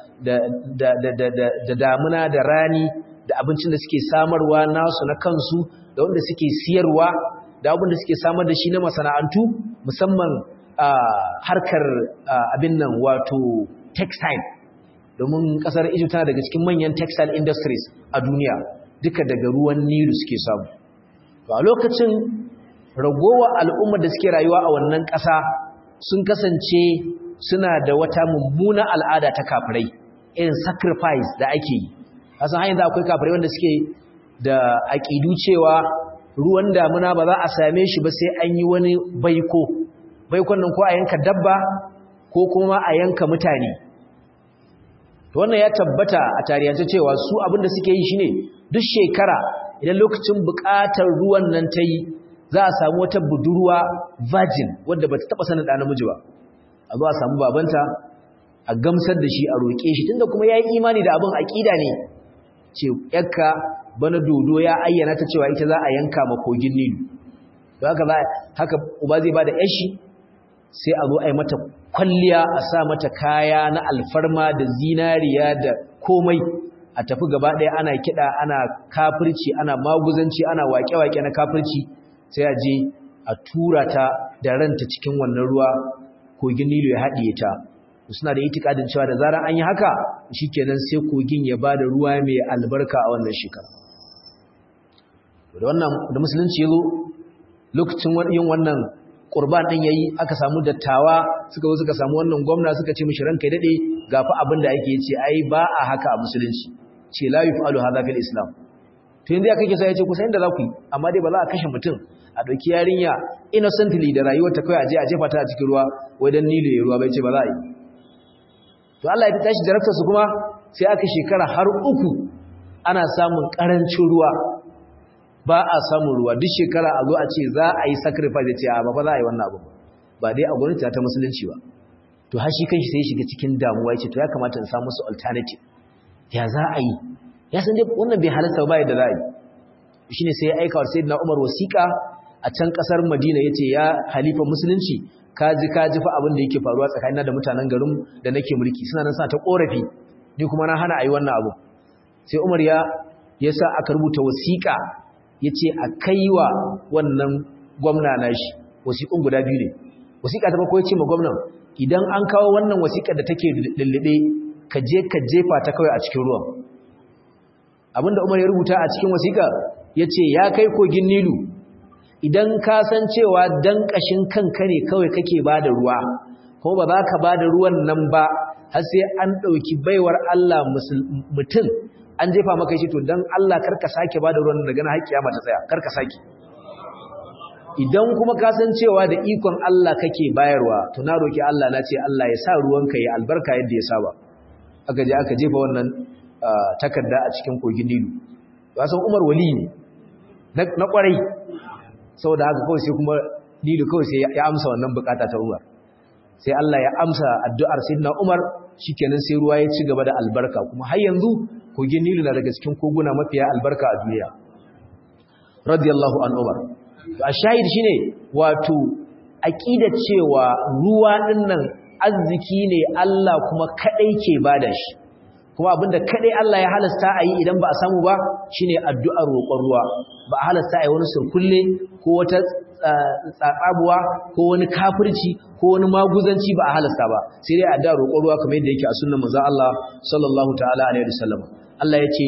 da damuna da rani da abincin da suke samarwa nasu na kansu da wanda suke siyarwa da abin da suke samar da shi na masana'antu musamman harkar abin nan wato textile domin kasar Egypt tana daga cikin manyan textile industries a duniya duka daga ruwan Nilu suke samu to a lokacin ragowa al'ummar da suke rayuwa a wannan ƙasa sun kasance suna da wata mummuna al'ada ta kafirai irin sacrifice da ake yi kasan hanyar akwai kafirai wanda suke da aƙidu cewa ruwan damuna ba za a same shi ba sai an yi wani baiko baikon nan ko a yanka dabba ko kuma a yanka mutane to wannan ya tabbata a tarihance cewa su abin da suke yi shine duk shekara idan lokacin buƙatar ruwan nan ta yi za a samu wata budurwa virgin wadda ba ta taɓa sanin ɗa namiji ba a zo a samu babanta a gamsar da shi a roƙe shi tunda kuma ya yi imani da abin aƙida ne ce yakka bana dodo ya ayyana ta cewa ita za a yanka ma kogin nilu don haka haka uba zai ba da yashi sai a zo a yi mata kwalliya a sa mata kaya na alfarma da zinariya da komai a tafi gaba ɗaya ana kiɗa ana kafirci ana maguzanci ana waƙe-waƙe na kafirci sai a je a tura ta da ranta cikin wannan ruwa kogin Nilu ya haɗiye ta suna da itikadin cewa da zarar an yi haka shikenan sai kogin ya bada ruwa mai albarka a wannan shekara da wannan da musulunci yazo lokacin yin wannan qurban din yayi aka samu dattawa suka zo suka samu wannan gwamna suka ce mishi ranka dade gafa abin da ake yace ai ba a haka a musulunci ce la yufalu hadha fil islam to yanzu ya kake sai yace kusa inda za ku yi amma dai ba za a kashe mutum a ɗauki yarinya innocently da rayuwar ta kawai a je a jefa ta a cikin ruwa wai dan nilo ya ruwa bai ce ba za a yi to Allah ya tashi jarabtar su kuma sai aka shekara har uku ana samun karancin ruwa ba a samun ruwa duk shekara a zo a ce za a yi sacrifice ce a ba ba za a yi wannan abu ba dai a gwamnati ta musulunci ba to har shi kanshi sai ya shiga cikin damuwa ya ce to ya kamata in samu su alternative ya za a yi ya san dai wannan bai halarta ba yadda za a yi shine sai ya aika wa sayyidina Umar wasiƙa a can kasar Madina yace ya halifa musulunci kaji kaji fa abin da yake faruwa tsakanina da mutanen garin da nake mulki suna nan suna ta korafi ni kuma na hana ayi wannan abu sai Umar ya yasa aka rubuta wasiƙa yace a kaiwa wannan gwamna nashi wasiƙun guda biyu ne wasiƙa ta farko yace ma gwamnan idan an kawo wannan wasiƙar da take lullube ka je ka jefa ta kawai a cikin ruwan abinda Umar ya rubuta a cikin wasiƙa yace ya kai kogin Nilu idan ka san cewa dan kashin kanka ne kawai kake bada ruwa kuma ba za ka bada ruwan nan ba har sai an dauki baiwar Allah mutum an jefa maka shi to dan Allah karka sake bada ruwan daga na haƙiya mata tsaya karka sake idan kuma ka san cewa da ikon Allah kake bayarwa to na roki Allah na ce Allah ya sa ruwanka ya albarka yadda ya saba aka je aka jefa wannan takarda a cikin kogin Nilu wasan Umar wali ne na kwarai saboda haka kawai sai kuma Nilu kawai sai ya amsa wannan bukata ta Umar sai Allah ya amsa addu'ar Sayyidina Umar shikenan sai ruwa ya ci gaba da albarka kuma har yanzu kogin Nilu na daga cikin koguna mafiya albarka a duniya radiyallahu an Umar a shahid shine wato aqidar cewa ruwa dinnan arziki ne Allah kuma kadai ke bada shi kuma abinda kadai Allah ya halasta a yi idan ba a samu ba shine addu'ar roƙon ruwa ba a halasta a yi wani surkulle ko wata tsatsabuwa ko wani kafirci ko wani maguzanci ba a halasta ba sai dai addu'ar roƙon ruwa kamar yadda yake a sunnan manzon Allah sallallahu ta'ala alaihi wasallam Allah yace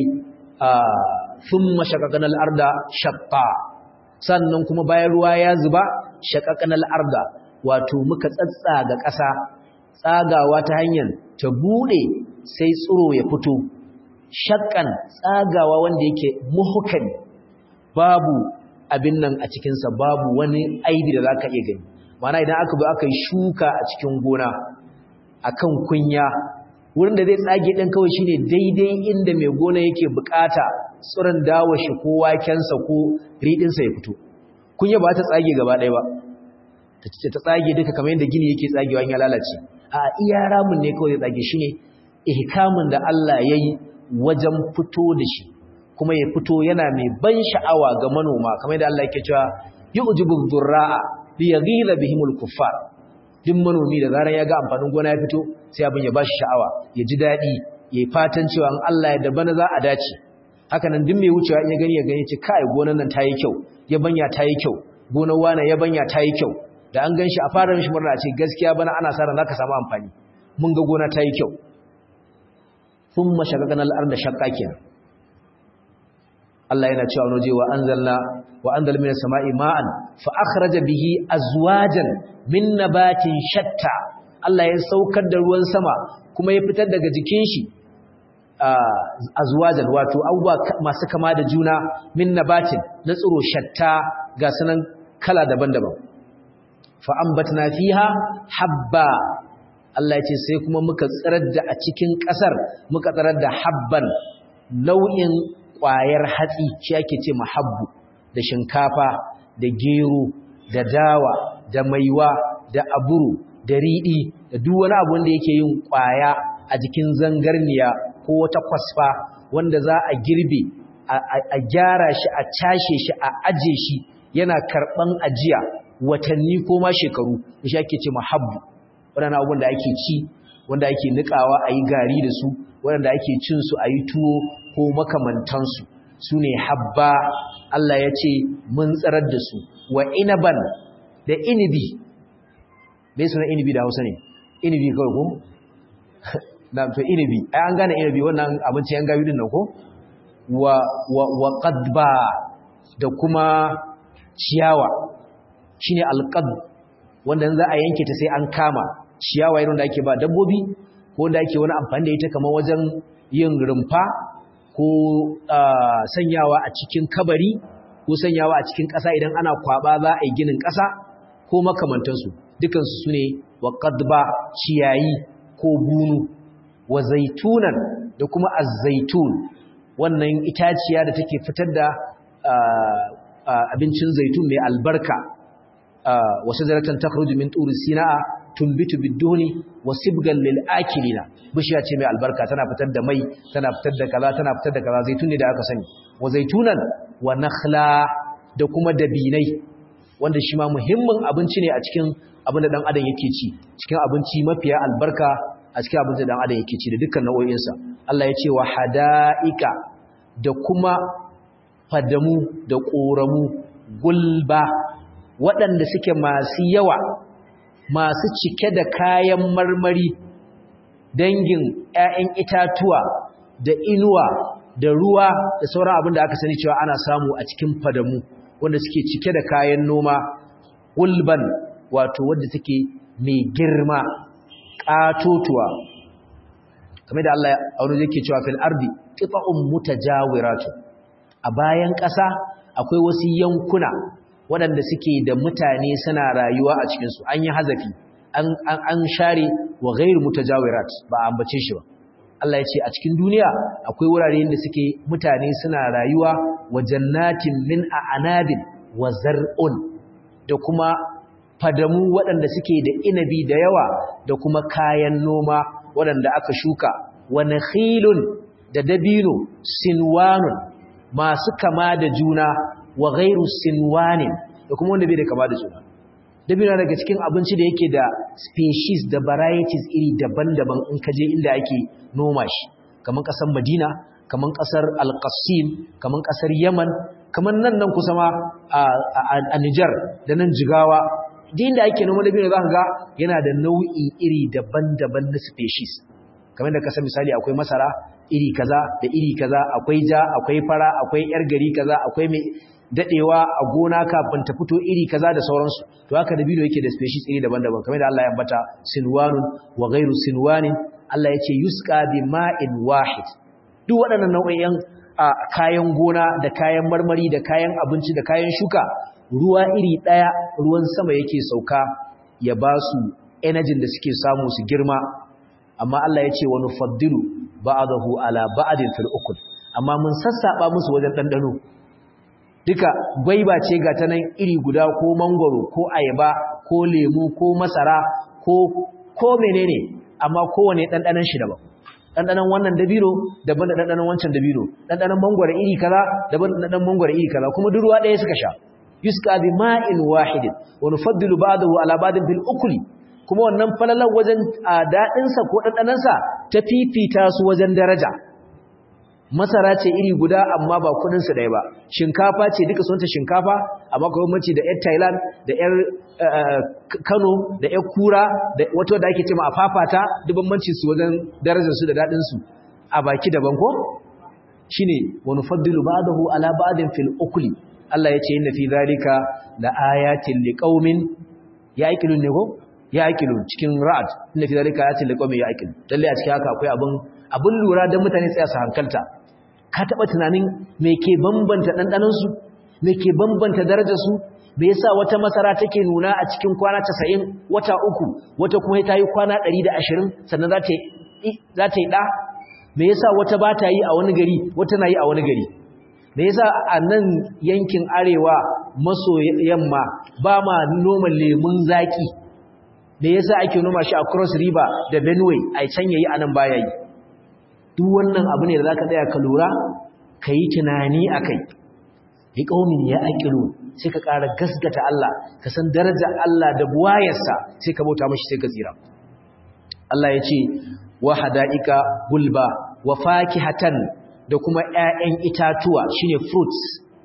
thumma shaqaqana al-arda shaqqa sannan kuma bayan ruwa ya zuba shaqaqana al-arda wato muka tsatsaga ƙasa tsagawa ta hanyar ta bude sai tsiro ya fito shakkan tsagawa wanda yake muhukan babu abin nan a cikinsa babu wani aibi da za ka iya gani mana idan aka bi aka yi shuka a cikin gona akan kunya wurin da zai tsage ɗin kawai shine daidai inda mai gona yake bukata tsirin dawo shi ko wakensa ko riɗinsa ya fito kunya ba ta tsage gaba ɗaya ba ta tsage duka kamar yadda gini yake tsagewa ya lalace a iya ramin ne kawai zai tsage shi ne ihkamin da Allah ya yi wajen fito da shi kuma ya fito yana mai ban sha'awa ga manoma kamar yadda Allah yake cewa yu'jibu dhurra'a li yaghila bihimul kuffar duk manomi da zaran ya ga amfanin gona ya fito sai abin ya bashi sha'awa ya ji dadi yayi fatan cewa in Allah ya da bana za a dace haka nan duk mai wucewa in ya gani ya gani ce kai gonar nan tayi kyau yabanya tayi kyau gonar wana yabanya tayi kyau da an ganshi a fara mishi murna ce gaskiya bana ana sa ran zaka samu amfani mun ga gona tayi kyau thumma shaqaqna al-ardha shaqqa kenan Allah yana cewa waje wa anzalna wa anzal minas sama'i ma'an fa akhraja bihi azwajan min nabatin shatta Allah ya saukar da ruwan sama kuma ya fitar daga jikin shi azwajan wato abubuwa masu kama da juna min nabatin na tsiro shatta ga sanan kala daban-daban fa ambatna fiha habba Allah ya ce sai kuma muka tsirar da a cikin ƙasar muka tsirar da habban nau'in ƙwayar hatsi shi ake ce mahabbu da shinkafa da gero da dawa da maiwa da aburu da riɗi da duk wani abu wanda yake yin ƙwaya a jikin zangarniya ko wata kwasfa wanda za a girbe a gyara shi a cashe shi a aje shi yana karɓan ajiya watanni ko ma shekaru shi ake ce mahabbu waɗannan abubuwan da ake ci wanda ake niƙawa a yi gari da su waɗanda ake cin su a yi tuwo ko makamantansu su ne habba Allah ya ce mun tsarar da su wa inaban da inibi bai suna inibi da hausa ne inibi kawai ko? na to inibi ai an gane inibi wannan abinci yan gawi din nan ko? wa, wa, wa qadba da kuma ciyawa shine alqad wanda za a yanke ta sai an kama ciyawa irin da ake ba dabbobi ko da ake wani amfani da ita kamar wajen yin rumfa ko sanyawa a cikin kabari ko sanyawa a cikin ƙasa idan ana kwaba za a yi ginin ƙasa ko makamantansu dukansu su ne wa ƙadba ciyayi ko bunu wa zaitunan da kuma azzaitun wannan itaciya da take fitar da abincin zaitun mai albarka wasu zaratan takhruju min turi sina'a tumbitu biduni wa sibgan lil akilina bishiya ce mai albarka tana fitar da mai tana fitar da kaza tana fitar da kaza zaitun ne da aka sani wa zaitunan wa nakhla da kuma dabinai wanda shi ma muhimmin abinci ne a cikin abin da dan adam yake ci cikin abinci mafiya albarka a cikin abin da dan adam yake ci da dukkan nau'o'insa Allah ya ce wa hada'ika da kuma fadamu da ƙoramu gulba waɗanda suke masu yawa masu cike da kayan marmari dangin 'ya'yan itatuwa da inuwa da ruwa da sauran abin da aka sani cewa ana samu a cikin fadamu wanda suke cike da kayan noma gulban wato wadda take mai girma ƙatotuwa kamar da Allah a wani yake cewa fil ardi qita'un mutajawiratu a bayan ƙasa akwai wasu yankuna waɗanda suke da mutane suna rayuwa a cikin su an yi hazafi an an share wa ghairu mutajawirat ba a ambace shi ba Allah ya ce a cikin duniya akwai wurare da suke mutane suna rayuwa wa jannatin min a'nabin wa zar'un da kuma fadamu waɗanda suke da inabi da yawa da kuma kayan noma waɗanda aka shuka wa nakhilun da dabino sinwanun masu kama da juna wa ghairu sinwanin da kuma wanda bai da kama da juna dabino daga cikin abinci da yake da species da varieties iri daban-daban in ka je inda ake noma shi kamar ƙasar Madina kamar ƙasar Al-Qassim kamar ƙasar Yaman kamar nan nan kusa ma a Niger da nan Jigawa din da ake noma dabino zaka ga yana da nau'i iri daban-daban na species kamar da kasar misali akwai masara iri kaza da iri kaza akwai ja akwai fara akwai yar gari kaza akwai mai dadewa a gona kafin ta fito iri kaza da sauransu to haka dabino yake da species iri daban-daban kamar da Allah ya ambata sinwanun wa ghairu sinwanin Allah ya ce yusqa bi ma'in wahid duk waɗannan nau'o'in kayan gona da kayan marmari da kayan abinci da kayan shuka ruwa iri ɗaya ruwan sama yake sauka ya ba su energy da suke samu su girma amma Allah ya ce wani faddilu ba'adahu ala ba'adin fil ukul amma mun sassaba musu wajen ɗanɗano duka gwaiba ce ga ta nan iri guda ko mangwaro ko ayaba ko lemu ko masara ko ko menene amma kowane ɗanɗanon shi daban ɗanɗanon wannan dabino daban da ɗanɗanon wancan dabino ɗanɗanon mangwaro iri kaza daban da ɗanɗanon mangwaro iri kaza kuma duk ruwa ɗaya suka sha yusqa bi ma'in wahidin wa nufaddilu ba'dahu ala ba'din bil ukli kuma wannan falalar wajen dadin sa ko dandanan sa ta fifita su wajen daraja masara ce iri guda amma ba kudin su ɗaya ba shinkafa ce duka sunta shinkafa amma kuma mace da yar Thailand da yar Kano da yar Kura da wato da ake cewa afafata duk bambancin su wajen darajar su da dadin su a baki daban ko shine wa nufaddilu ba'dahu ala ba'din fil ukli Allah ya ce inna fi zalika la ayatin liqaumin yaqilun ne ko yaqilun cikin ra'd inna fi zalika ayatin liqaumin yaqilun lalle a cikin haka akwai abun abun lura dan mutane tsaya su hankalta ka taba tunanin me ke bambanta dandanan su me ke bambanta darajar su me yasa wata masara take nuna a cikin kwana 90 wata uku wata kuma ta yi kwana 120 sannan za ta yi za ta yi da me yasa wata ba ta yi a wani gari wata na yi a wani gari me yasa a nan yankin arewa maso yamma ba ma noma lemun zaki me yasa ake noma shi a cross river da benue a can yayi anan baya yi duk wannan abu ne da zaka tsaya ka lura ka yi tunani akai bi qaumin ya aqilu sai ka ƙara gasgata Allah ka san darajar Allah da buwayarsa sai ka bauta mashi sai ka tsira Allah ya ce wa hada'ika gulba wa fakihatan da kuma ‘ya'yan itatuwa shine fruits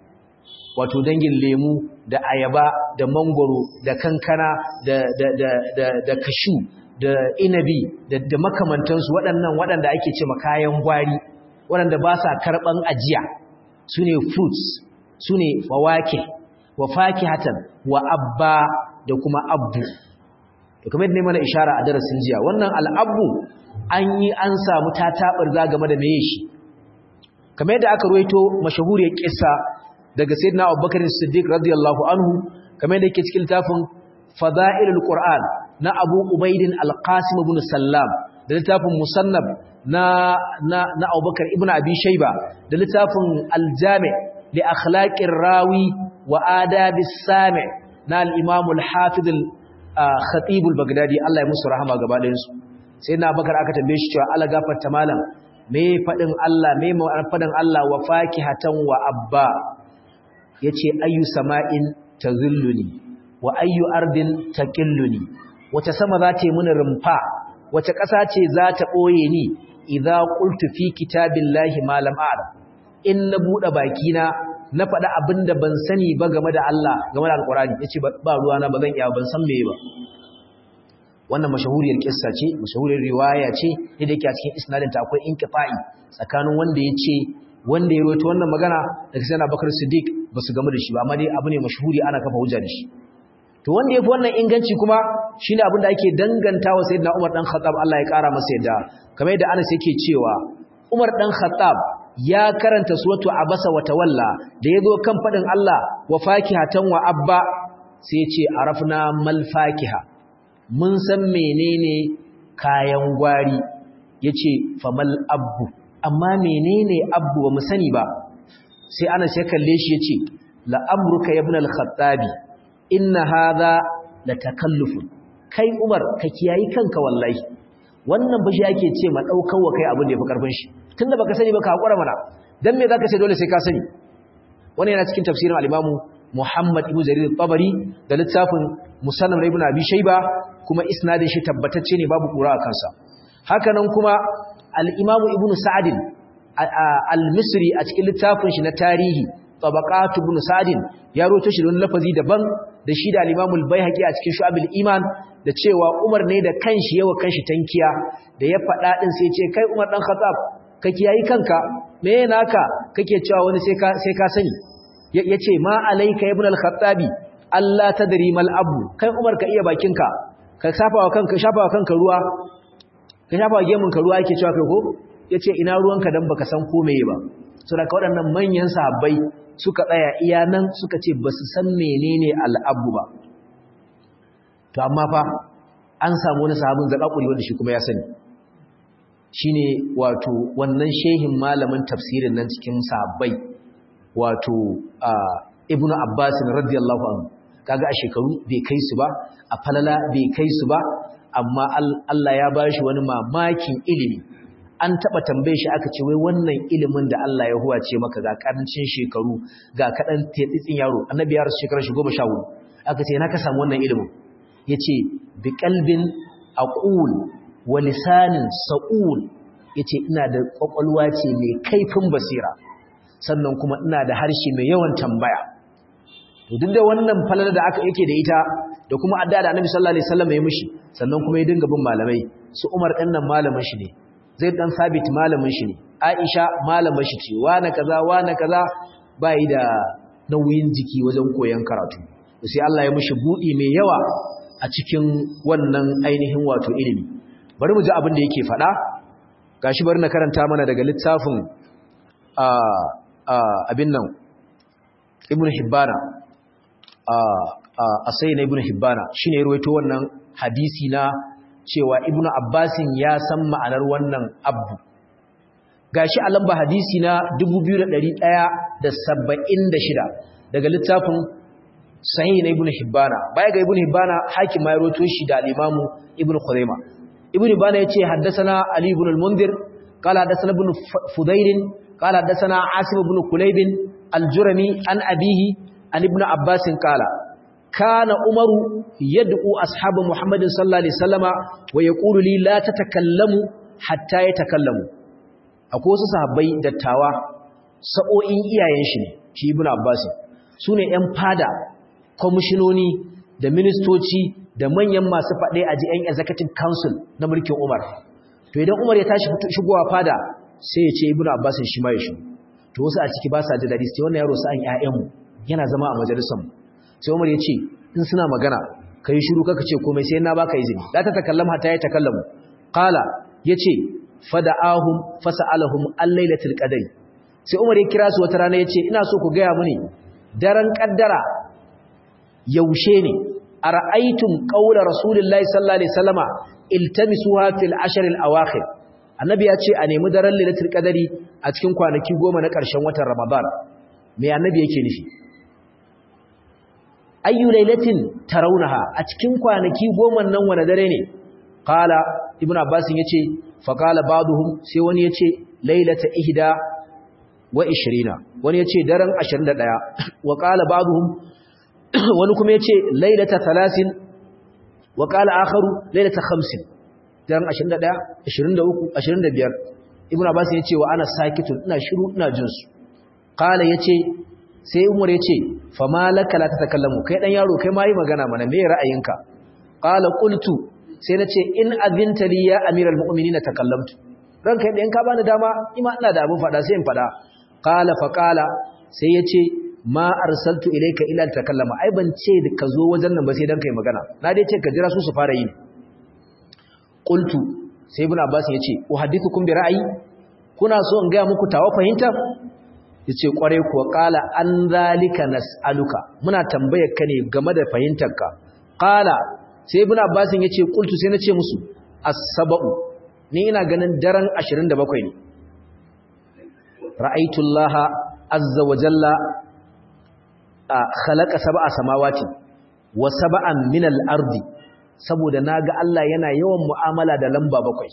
wato dangin lemu da ayaba da mangoro da kankana da, da, da, da, da kashu da inabi da, da makamantansu waɗannan waɗanda ake ce kayan gwari waɗanda ba sa karɓan ajiya su ne fruits su ne fawake wa fakihatan wa abba da kuma abbu da kuma yadda ne mana ishara a darasin jiya wannan al'abbu an yi an samu ta taɓar za game da meye shi kamar yadda aka ruwaito mashahuriyar kissa daga sayyidina Abubakar Siddiq radiyallahu anhu kamar yadda yake cikin littafin Fada'ilul Qur'an na Abu Ubaidin Al-Qasim ibn Sallam da littafin Musannab na na na Abubakar ibn Abi Shayba da littafin Al-Jami' li akhlaqir rawi wa adabis sami' na al-Imam al-Hafiz al-Khatib al-Baghdadi Allah ya musu rahama gaba ɗayan su sayyidina Abubakar aka tambaye shi cewa Allah gafarta malam me faɗin Allah me faɗin Allah wa fakihatan wa abba yace ayu sama'in tazulluni wa ayyu ardin taqilluni wace sama za ta yi mini rumfa wace ƙasa ce za ta ɓoye ni idza qultu fi kitabillahi ma lam a'lam in na buɗe bakina na faɗa abinda ban sani ba game da Allah game da alqur'ani yace ba ruwa na ba zan iya ban san meye ba wannan mashahuriyar kissa ce mashahuriyar riwaya ce da yake a cikin isnadin ta akwai inqita'i tsakanin wanda yace wanda ya rawaito wannan magana daga sayyidina Bakar Siddiq basu gamu da shi ba amma dai abu ne mashahuri ana kafa hujja da shi to wanda yafi wannan inganci kuma shine abin da ake dangantawa sayyidina Umar dan Khattab Allah ya kara masa yadda kamar yadda Anas yake cewa Umar dan Khattab ya karanta suratu Abasa wa Tawalla da yazo kan fadin Allah wa fakihatan wa abba sai ya ce arafna mal fakiha mun san menene kayan gwari yace famal abbu amma menene abbu ba mu sani ba sai Anas ya kalle shi yace la amruka ibn al-khattabi inna hadha la takallufun kai Umar ka kiyayi kanka wallahi wannan bashi yake ce ma daukar wa kai abin da yafi karfin shi tunda baka sani ba ka hakura mana dan me zaka ce dole sai ka sani wannan yana cikin tafsirin al-Imam Muhammad ibn Jarir al-Tabari da littafin Musannaf ibn Abi Shayba kuma isnadin shi tabbatacce ne babu kura a kansa haka nan kuma al-Imam Ibn Sa'd al-Misri a cikin littafin shi na tarihi tabaqatu ibn Sa'd ya roto shi don lafazi daban da shi da al-Imam al-Baihaqi a cikin Shu'abul Iman da cewa Umar ne da kanshi yawa kanshi tankiya da ya faɗa din sai ce kai Umar dan Khattab ka kiyayi kanka me naka kake cewa wani sai ka sai ka sani yace ma alayka ibn al-Khattabi Allah tadri mal abu kai Umar ka iya bakinka ka shafa wa kanka shafa wa kanka ruwa ka shafa wa gemun ka ruwa yake cewa kai ko yace ina ruwanka dan baka san ko meye ba saboda waɗannan manyan sahabbai suka tsaya iya nan suka ce basu san menene al-abu ba to amma fa an samu wani sahabin zakakuri wanda shi kuma ya sani shine wato wannan shehin malamin tafsirin nan cikin sahabbai wato ibnu abbas radiyallahu anhu kaga a shekaru bai kai su ba a falala bai kai su ba amma Allah ya bashi wani mamakin ilimi an taba tambaye shi aka ce wai wannan ilimin da Allah ya huwace maka ga karancin shekaru ga kadan tsitsin yaro annabi ya rasu shekarar shi 14 aka ce na ka samu wannan ilimin yace bi qalbin aqul wa lisanin sa'ul yace ina da kwakwalwa ce mai kaifin basira sannan kuma ina da harshe mai yawan tambaya to duk da wannan falala da aka yake da ita da kuma adda da Annabi sallallahu alaihi wasallam ya mishi sannan kuma ya dinga bin malamai su Umar ɗan nan malamin shi ne Zaid dan Sabit malamin shi ne Aisha malamin shi ce na kaza na kaza bai da nauyin jiki wajen koyon karatu sai Allah ya mishi budi mai yawa a cikin wannan ainihin wato ilimi bari mu ji abin da yake faɗa gashi bari na karanta mana daga littafin abin nan ibn hibbana a sai na ibn hibbana shi ne ruwaito wannan hadisi na cewa ibn abbasin ya san ma'anar wannan abu gashi a lamba hadisi na 2176 daga littafin sahih na ibn hibbana baya ga ibn hibbana hakim ma ya ruwaito shi da al-imamu ibn khuzaima ibn hibbana yace haddathana ali ibn al-mundir قال حدثنا ابن فضيل قال حدثنا عاصم بن كليب الجرمي عن أبيه عن ابن عباس قال كان عمر يدعو أصحاب محمد صلى الله عليه وسلم ويقول لي لا تتكلموا حتى يتكلموا akwai wasu sahabbai dattawa sa'o'in iyayen shi ne shi ibn Abbas sune ƴan fada kwamishinoni da ministoci da manyan masu faɗe a ji ƴan executive council na mulkin Umar to idan Umar ya tashi shigowa fada sai ya ce ibnu abbas shi ma ya shi to wasu a ciki ba sa da dadi sai wannan yaro sa an ƴaƴanmu yana zama a majalisar mu sai Umar ya ce in suna magana kai shiru kaka ce komai sai na baka izini la ta takallama hatta ya takallamu qala yace fada'ahum fasalahum al-lailatul qadr sai Umar ya kira su wata rana yace ina so ku gaya mini daren kaddara yaushe ne ara'aytum qawla rasulillahi sallallahu alaihi wasallama iltamisuha fil ashr al-awakhir annabi ya ce a nemi daren lailatul qadari a cikin kwanaki goma na ƙarshen watan ramadan me annabi yake nufi ayyu lailatin tarawunaha a cikin kwanaki goma nan wani dare ne qala ibnu abbas yace fa qala ba'dhum sai wani yace lailata ihda wa 20 wani yace daren 21 wa qala ba'dhum wani kuma yace lailata 30 wa qala akharu lailata 50 dan 21 23 25 ibnu abbas yace wa ana sakitun ina shiru ina jin su qala yace sai umar yace fama laka la tatakallamu kai dan yaro kai mai magana mana me ra'ayinka qala qultu sai nace in azinta li ya amiral mu'minina takallamtu ranka idan ka bani dama ima ina da abin fada sai in fada qala fa qala sai yace ma arsaltu ilayka ila takallama ai ban ce ka zo wajen nan ba sai dan kai magana na dai ce ka jira su su fara yi qultu sai ibn abbas yace uhaddithukum bi ra'ayi kuna so in ga muku tawa fahimta yace kware kuwa qala an zalika nas'aluka muna tambayar ka ne game da fahimtarka qala sai ibn abbas yace qultu sai nace musu as-sab'u ni ina ganin daren 27 ne ra'aytu allaha azza wa jalla khalaqa sab'a samawati wa sab'an min al-ardi saboda naga Allah yana yawan mu'amala da lamba bakwai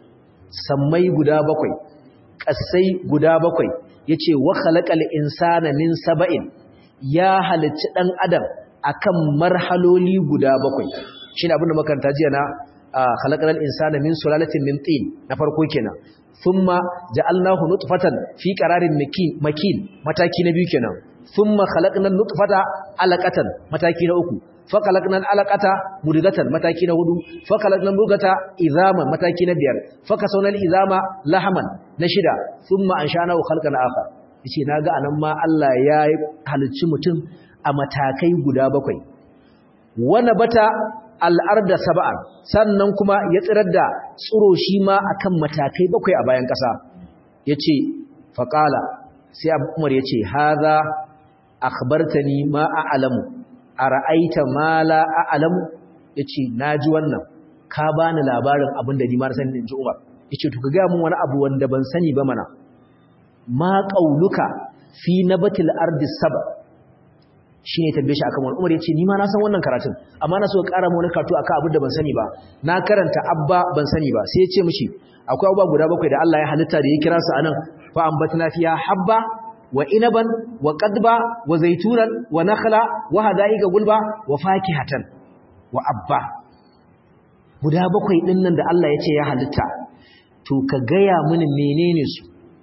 sammai guda bakwai kasai guda bakwai yace wa khalaqal insana min sab'in ya halicci dan adam akan marhaloli guda bakwai shine abinda makaranta jiya na khalaqal insana min sulalatin min tin na farko kenan thumma ja'alnahu nutfatan fi qararin makin mataki na biyu kenan thumma khalaqna nutfata alaqatan mataki na uku fa khalaqna alaqata mudghatan mataki na hudu fa khalaqna mudghata idhaman mataki na biyar fa kasawna izama lahaman na shida thumma anshanahu khalqan akhar yace naga anan ma Allah ya halicci mutum a matakai guda bakwai wana bata al'arda saba'an sannan kuma ya tsirar da tsiro shi ma akan matakai bakwai a bayan ƙasa ya ce faƙala sai umar ya ce haza akhbartani ma a'lamu ara'aita ma la a'lamu yace naji wannan ka bani labarin abin da ni ma san inji Umar yace to ka ga mun wani abu wanda ban sani ba mana ma qauluka fi nabatil ardi sab shine tabbe shi akan wani Umar yace ni ma na san wannan karatun amma na so ka ƙara mu wani karatu akan abin da ban sani ba na karanta abba ban sani ba sai yace mishi akwai abubuwa guda bakwai da Allah ya halitta da ya kira su anan fa ambatna fiya habba wa inaban wa qadba wa zaitunan wa nakhla wa hadaiqa gulba wa fakihatan wa abba guda bakwai din nan da Allah ya ce ya halitta to ka gaya mini menene su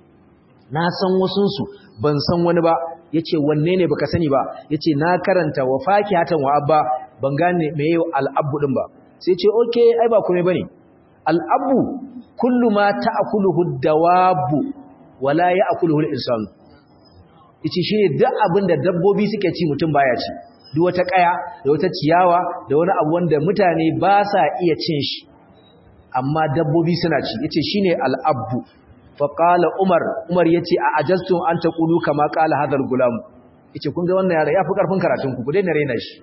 na san wasun su ban san wani ba yace wanne ne baka sani ba yace na karanta wa fakihatan wa abba ban gane meye al-abbu din ba sai ce okay ai ba komai bane al-abbu kullu ma ta'kuluhu ad-dawabu wala ya'kuluhu al-insanu yace shine duk abin da dabbobi suke ci mutum baya ci duk wata kaya da wata ciyawa da wani abu wanda mutane ba sa iya cin shi amma dabbobi suna ci yace shine al-abbu fa qala umar umar yace a ajastum an taqulu kama qala hadal gulam yace kun ga wannan yara yafi karfin karatun ku ku daina raina shi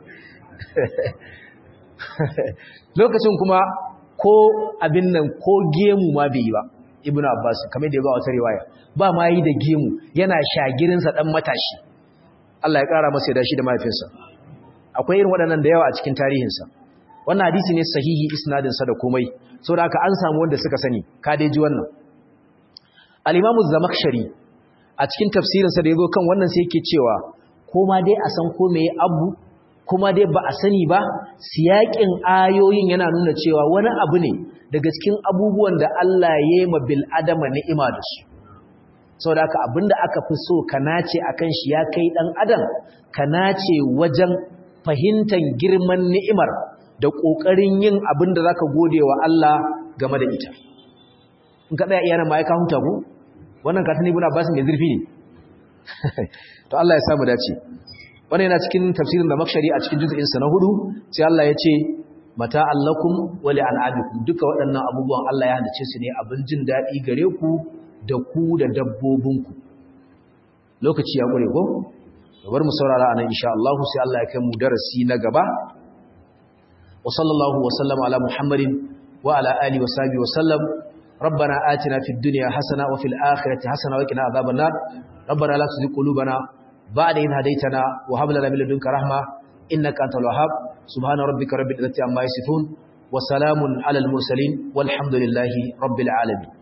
lokacin kuma ko abin nan ko gemu ma bai yi ba ibnu abbas kamar da ya ba wata riwaya ba ma yi da gemu yana shagirinsa dan matashi Allah ya kara masa da shi da mahaifinsa akwai irin waɗannan da yawa a cikin tarihinsa wannan hadisi ne sahihi isnadin sa da komai saboda haka an samu wanda suka sani ka dai ji wannan al-imam az-zamakhshari a cikin tafsirin sa da yazo kan wannan sai yake cewa ko ma dai a san ko meye abu kuma dai ba a sani ba siyakin ayoyin yana nuna cewa wani abu ne daga cikin abubuwan da Allah ya yi ma bil adama ni'ima da su saboda haka abinda aka fi so ka nace akan shi ya kai dan adam ka nace wajen fahimtar girman ni'imar da kokarin yin abinda zaka gode wa Allah game da ita in ka tsaya iyana mai ka huta ku wannan ka tani ibn Abbas mai zurfi ne to Allah ya samu dace wannan yana cikin tafsirin da makshari a cikin juz'in sa na hudu sai Allah ya ce mata allakum wa li al'abikum duka waɗannan abubuwan Allah ya halice su ne abin jin daɗi gare ku da ku da dabbobinku lokaci ya ƙure ko bar mu saurara anan insha Allah sai Allah ya kai mu darasi na gaba wa sallallahu wa sallama ala muhammadin wa ala alihi wa sahbihi wa sallam ربنا آتنا في الدنيا حسنة وفي الآخرة حسنة وقنا عذاب النار ربنا لا تزغ قلوبنا بعد إذ هديتنا وهب لنا من لدنك رحمة إنك أنت الوهاب سبحان ربك رب العزة عما يصفون وسلام على المرسلين والحمد لله رب العالمين